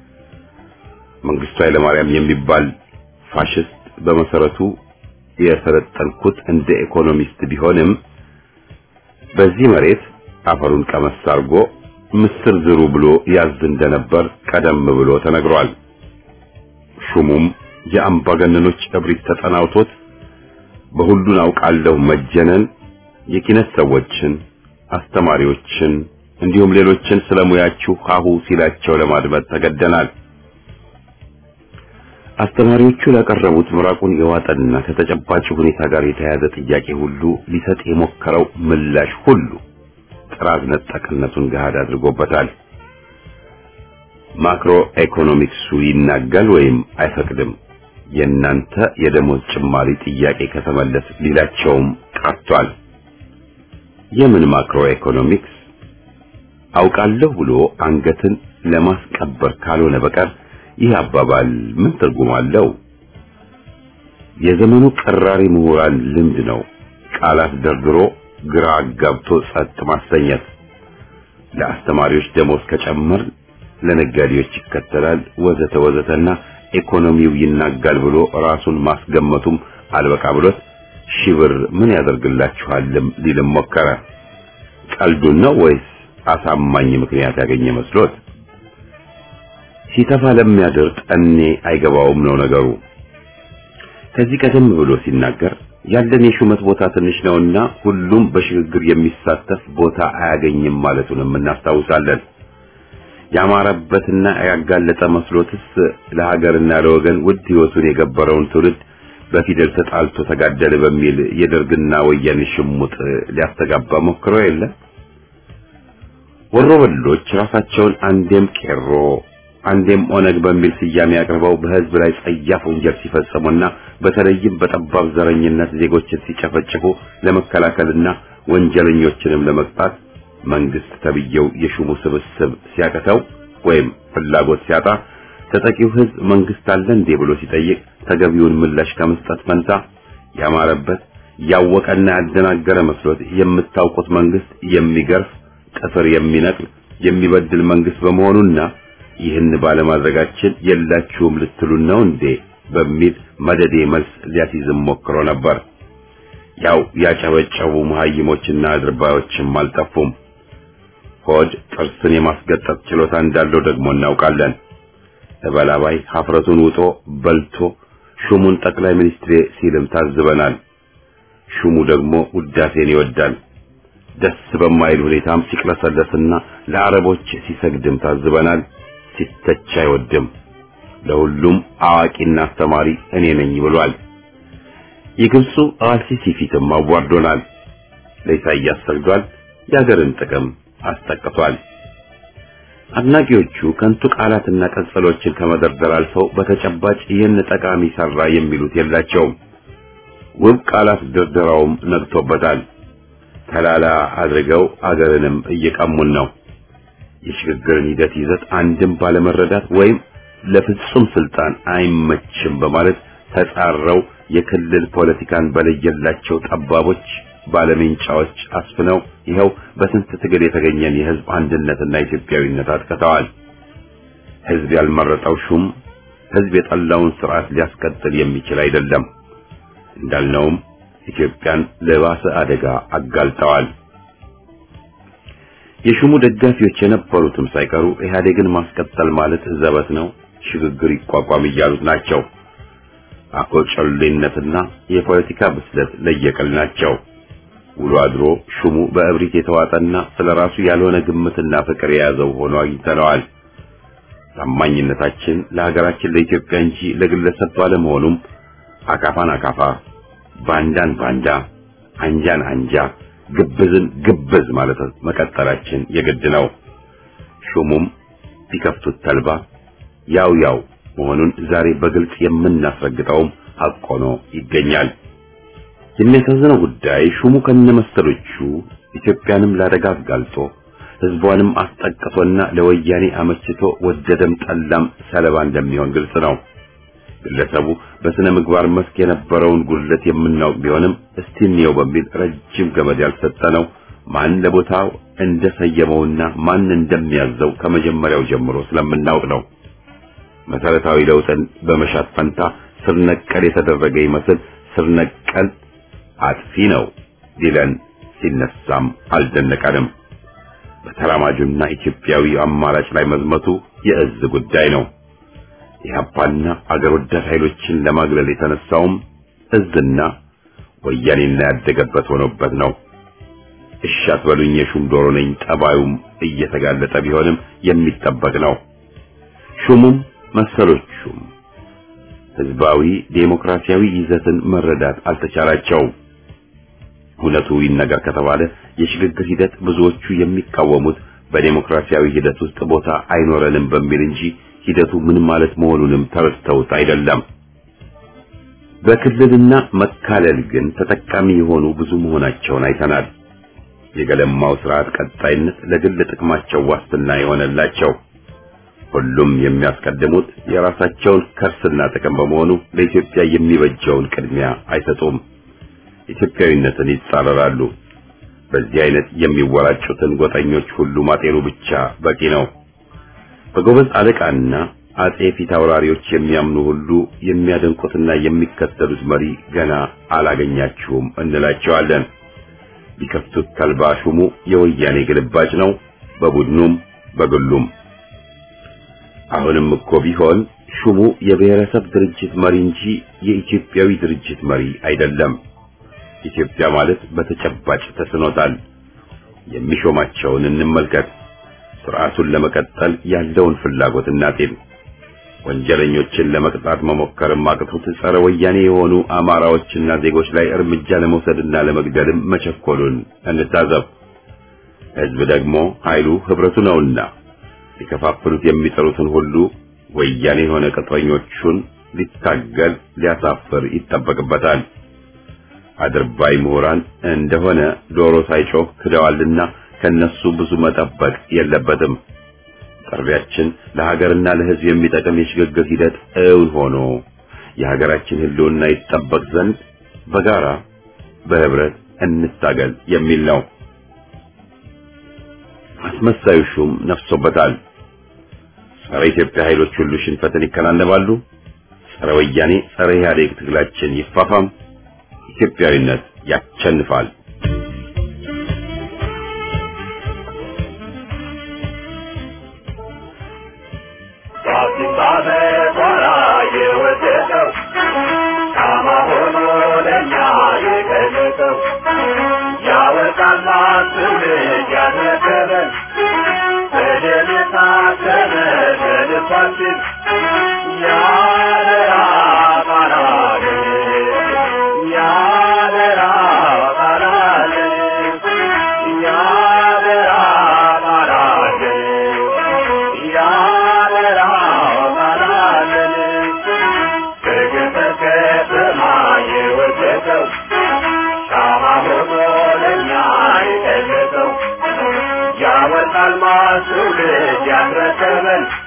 መንግስቱ ኃይለማርያም የሚባል ፋሽስት በመሰረቱ የሰለጠንኩት እንደ ኢኮኖሚስት ቢሆንም በዚህ መሬት አፈሩን ቀመስ አድርጎ ምስር ዝሩ ብሎ ያዝ እንደነበር ቀደም ብሎ ተነግሯል። ሹሙም የአምባገነኖች እብሪት ተጠናውቶት በሁሉን አውቃለሁ መጀነን የኪነት ሰዎችን፣ አስተማሪዎችን እንዲሁም ሌሎችን ስለሙያችሁ ሀሁ ሲላቸው ለማድመጥ ተገደናል። አስተማሪዎቹ ላቀረቡት ምራቁን የዋጠና ከተጨባጭ ሁኔታ ጋር የተያያዘ ጥያቄ ሁሉ ሊሰጥ የሞከረው ምላሽ ሁሉ ጥራዝ ነጠቅነቱን ገሃድ አድርጎበታል። ማክሮ ኢኮኖሚክሱ ይናጋል ወይም አይፈቅድም። የእናንተ የደሞዝ ጭማሪ ጥያቄ ከተመለስ ሊላቸውም ቀርቷል። የምን ማክሮ ኢኮኖሚክስ አውቃለሁ ብሎ አንገትን ለማስቀበር ካልሆነ በቀር ይህ አባባል ምን ትርጉም አለው? የዘመኑ ቀራሪ ምሁራን ልምድ ነው። ቃላት ደርድሮ ግራ አጋብቶ ጸጥ ማሰኘት። ለአስተማሪዎች ደሞዝ ከጨመር ለነጋዴዎች ይከተላል ወዘተ ወዘተና ኢኮኖሚው ይናጋል ብሎ ራሱን ማስገመቱም አልበቃ ብሎት ሺህ ብር ምን ያደርግላችኋልም ሊልም ሞከረ። ቀልዱን ነው ወይስ አሳማኝ ምክንያት ያገኘ መስሎት? ሲተፋ ለሚያድር ጠኔ አይገባውም ነው ነገሩ። ከዚህ ቀደም ብሎ ሲናገር ያለን የሹመት ቦታ ትንሽ ነውና ሁሉም በሽግግር የሚሳተፍ ቦታ አያገኝም ማለቱንም እናስታውሳለን። ያማረበትና ያጋለጠ መስሎትስ ለሀገርና ለወገን ውድ ሕይወቱን የገበረውን ትውልድ በፊደል ተጣልቶ ተጋደለ በሚል የደርግና ወያኔ ሽሙጥ ሊያስተጋባ ሞክሮ የለ። ወሮበሎች ራሳቸውን አንዴም ቄሮ አንዴም ኦነግ በሚል ስያሜ አቅርበው በሕዝብ ላይ ጸያፍ ወንጀል ሲፈጽሙና በተለይም በጠባብ ዘረኝነት ዜጎችን ሲጨፈጭፉ ለመከላከልና ወንጀለኞችንም ለመቅጣት መንግስት ተብየው የሹሙ ስብስብ ሲያቀተው ወይም ፍላጎት ሲያጣ ተጠቂው ሕዝብ መንግስት አለ እንዴ ብሎ ሲጠይቅ ተገቢውን ምላሽ ከመስጠት ፈንታ ያማረበት ያወቀና ያደናገረ መስሎት የምታውቁት መንግስት የሚገርፍ ጥፍር የሚነቅል የሚበድል መንግስት በመሆኑና ይህን ባለማድረጋችን የላችሁም ልትሉን ነው እንዴ በሚል መደዴ መልስ ሊያስይዝም ሞክሮ ነበር። ያው ያጨበጨቡ መሀይሞችና አድርባዮችም አልጠፉም። ሆድ ጥርስን የማስገጠጥ ችሎታ እንዳለው ደግሞ እናውቃለን። እበላባይ ሀፍረቱን ውጦ በልቶ ሹሙን ጠቅላይ ሚኒስትሬ ሲልም ታዝበናል። ሹሙ ደግሞ ውዳሴን ይወዳል። ደስ በማይል ሁኔታም ሲቅለሰለስና ለአረቦች ሲሰግድም ታዝበናል። ሲተች አይወድም። ለሁሉም አዋቂና አስተማሪ እኔ ነኝ ብሏል። የግብፁ አልሲሲ ፊትም አዋርዶናል። ለኢሳያስ ሰግዷል። የሀገርን ጥቅም አስጠቅቷል። አድናቂዎቹ ከንቱ ቃላትና ቀጽሎችን ከመደርደር አልፈው በተጨባጭ ይህን ጠቃሚ ሰራ የሚሉት የላቸውም። ውብ ቃላት ድርደራውም ነግቶበታል። ተላላ አድርገው አገርንም እየቀሙን ነው። የሽግግርን ሂደት ይዘት አንድም ባለመረዳት ወይም ለፍጹም ስልጣን አይመችም በማለት ተጻረው የክልል ፖለቲካን በለየላቸው ጠባቦች ባለሜንጫዎች አስፍነው ይኸው በስንት ትግል የተገኘን የህዝብ አንድነትና ኢትዮጵያዊነት አጥቅተዋል። ህዝብ ያልመረጠው ሹም ህዝብ የጠላውን ስርዓት ሊያስቀጥል የሚችል አይደለም። እንዳልነውም ኢትዮጵያን ለባሰ አደጋ አጋልጠዋል። የሹሙ ደጋፊዎች የነበሩትም ሳይቀሩ ኢህአዴግን ማስቀጠል ማለት ዘበት ነው፣ ሽግግር ይቋቋም እያሉት ናቸው። አኮጨሌነትና የፖለቲካ ብስለት ለየቅል ናቸው። ውሎ አድሮ ሹሙ በእብሪት የተዋጠና ስለራሱ ያልሆነ ግምትና ፍቅር የያዘው ሆኖ አግኝተነዋል። ታማኝነታችን ለሀገራችን ለኢትዮጵያ እንጂ ለግለሰብ ባለመሆኑም አካፋን አካፋ፣ ባንዳን ባንዳ፣ አንጃን አንጃ፣ ግብዝን ግብዝ ማለት መቀጠላችን የግድ ነው። ሹሙም ቢከፍቱት ተልባ ያው ያው መሆኑን ዛሬ በግልጽ የምናስረግጠውም ሐቅ ሆኖ ይገኛል። የሚያሳዝነው ጉዳይ ሹሙ ከነመሰሎቹ ኢትዮጵያንም ላደጋ አጋልጦ ህዝቧንም አስጠቅቶና ለወያኔ አመችቶ ወደደም ጠላም ሰለባ እንደሚሆን ግልጽ ነው። ግለሰቡ በስነ ምግባር መስክ የነበረውን ጉድለት የምናውቅ ቢሆንም እስቲ እንየው በሚል ረጅም ገመድ ያልሰጠነው ማን ለቦታው እንደሰየመውና ማን እንደሚያዘው ከመጀመሪያው ጀምሮ ስለምናውቅ ነው። መሰረታዊ ለውጥን በመሻት ፈንታ ስር ነቀል የተደረገ ይመስል ስር ነቀል አጥፊ ነው ሊለን ሲነሳም አልደነቀንም። በተራማጁና ኢትዮጵያዊ አማራጭ ላይ መዝመቱ የእዝ ጉዳይ ነው። ኢህአፓና አገር ወዳድ ኃይሎችን ለማግለል የተነሳውም እዝና ወያኔና ያደገበት ሆኖበት ነው። እሺ አትበሉኝ የሹም ዶሮ ነኝ ጠባዩም እየተጋለጠ ቢሆንም የሚጠበቅ ነው። ሹሙም መሰሎቹም ህዝባዊ ዴሞክራሲያዊ ይዘትን መረዳት አልተቻላቸውም። እውነቱ ይነገር ከተባለ የሽግግር ሂደት ብዙዎቹ የሚቃወሙት በዴሞክራሲያዊ ሂደት ውስጥ ቦታ አይኖረንም በሚል እንጂ ሂደቱ ምን ማለት መሆኑንም ተረድተውት አይደለም። በክልልና መካለል ግን ተጠቃሚ የሆኑ ብዙ መሆናቸውን አይተናል። የገለማው ስርዓት ቀጣይነት ለግል ጥቅማቸው ዋስትና የሆነላቸው ሁሉም የሚያስቀድሙት የራሳቸውን ከርስና ጥቅም በመሆኑ ለኢትዮጵያ የሚበጀውን ቅድሚያ አይሰጡም። ኢትዮጵያዊነትን ይጻረራሉ። በዚህ አይነት የሚወራጩትን ጎጠኞች ሁሉ ማጤኑ ብቻ በቂ ነው። በጎበዝ አለቃና አጼ ፊት አውራሪዎች የሚያምኑ ሁሉ የሚያደንቁትና የሚከተሉት መሪ ገና አላገኛችሁም እንላቸዋለን። ቢከፍቱት ተልባ ሹሙ የወያኔ ግልባጭ ነው፣ በቡድኑም በግሉም። አሁንም እኮ ቢሆን ሹሙ የብሔረሰብ ድርጅት መሪ እንጂ የኢትዮጵያዊ ድርጅት መሪ አይደለም። ኢትዮጵያ ማለት በተጨባጭ ተስኖታል። የሚሾማቸውን እንመልከት። ስርዓቱን ለመቀጠል ያለውን ፍላጎት እናጤን። ወንጀለኞችን ለመቅጣት መሞከርም አቅቶት ጸረ ወያኔ የሆኑ አማራዎችና ዜጎች ላይ እርምጃ ለመውሰድና ለመግደልም መቸኮሉን እንታዘብ። ሕዝብ ደግሞ ኃይሉ ህብረቱ ነውና ሊከፋፍሉት የሚጠሩትን ሁሉ ወያኔ የሆነ ቅጥረኞቹን ሊታገል ሊያሳፍር ይጠበቅበታል። አድርባይ ምሁራን እንደሆነ ዶሮ ሳይጮህ ክደዋልና ከነሱ ብዙ መጠበቅ የለበትም። ጥሪያችን ለሀገርና ለሕዝብ የሚጠቅም የሽግግር ሂደት እውን ሆኖ የሀገራችን ሕልውና ይጠበቅ ዘንድ በጋራ በህብረት እንታገል የሚል ነው። አስመሳዩ ሹም ነፍሶበታል። ጸረ ኢትዮጵያ ኃይሎች ሁሉ ሽንፈትን ይከናነባሉ። ጸረ ወያኔ፣ ጸረ ኢህአዴግ ትግላችን ይፋፋም። ኢትዮጵያዊነት ያሸንፋል። ትውልድ ያስረከበን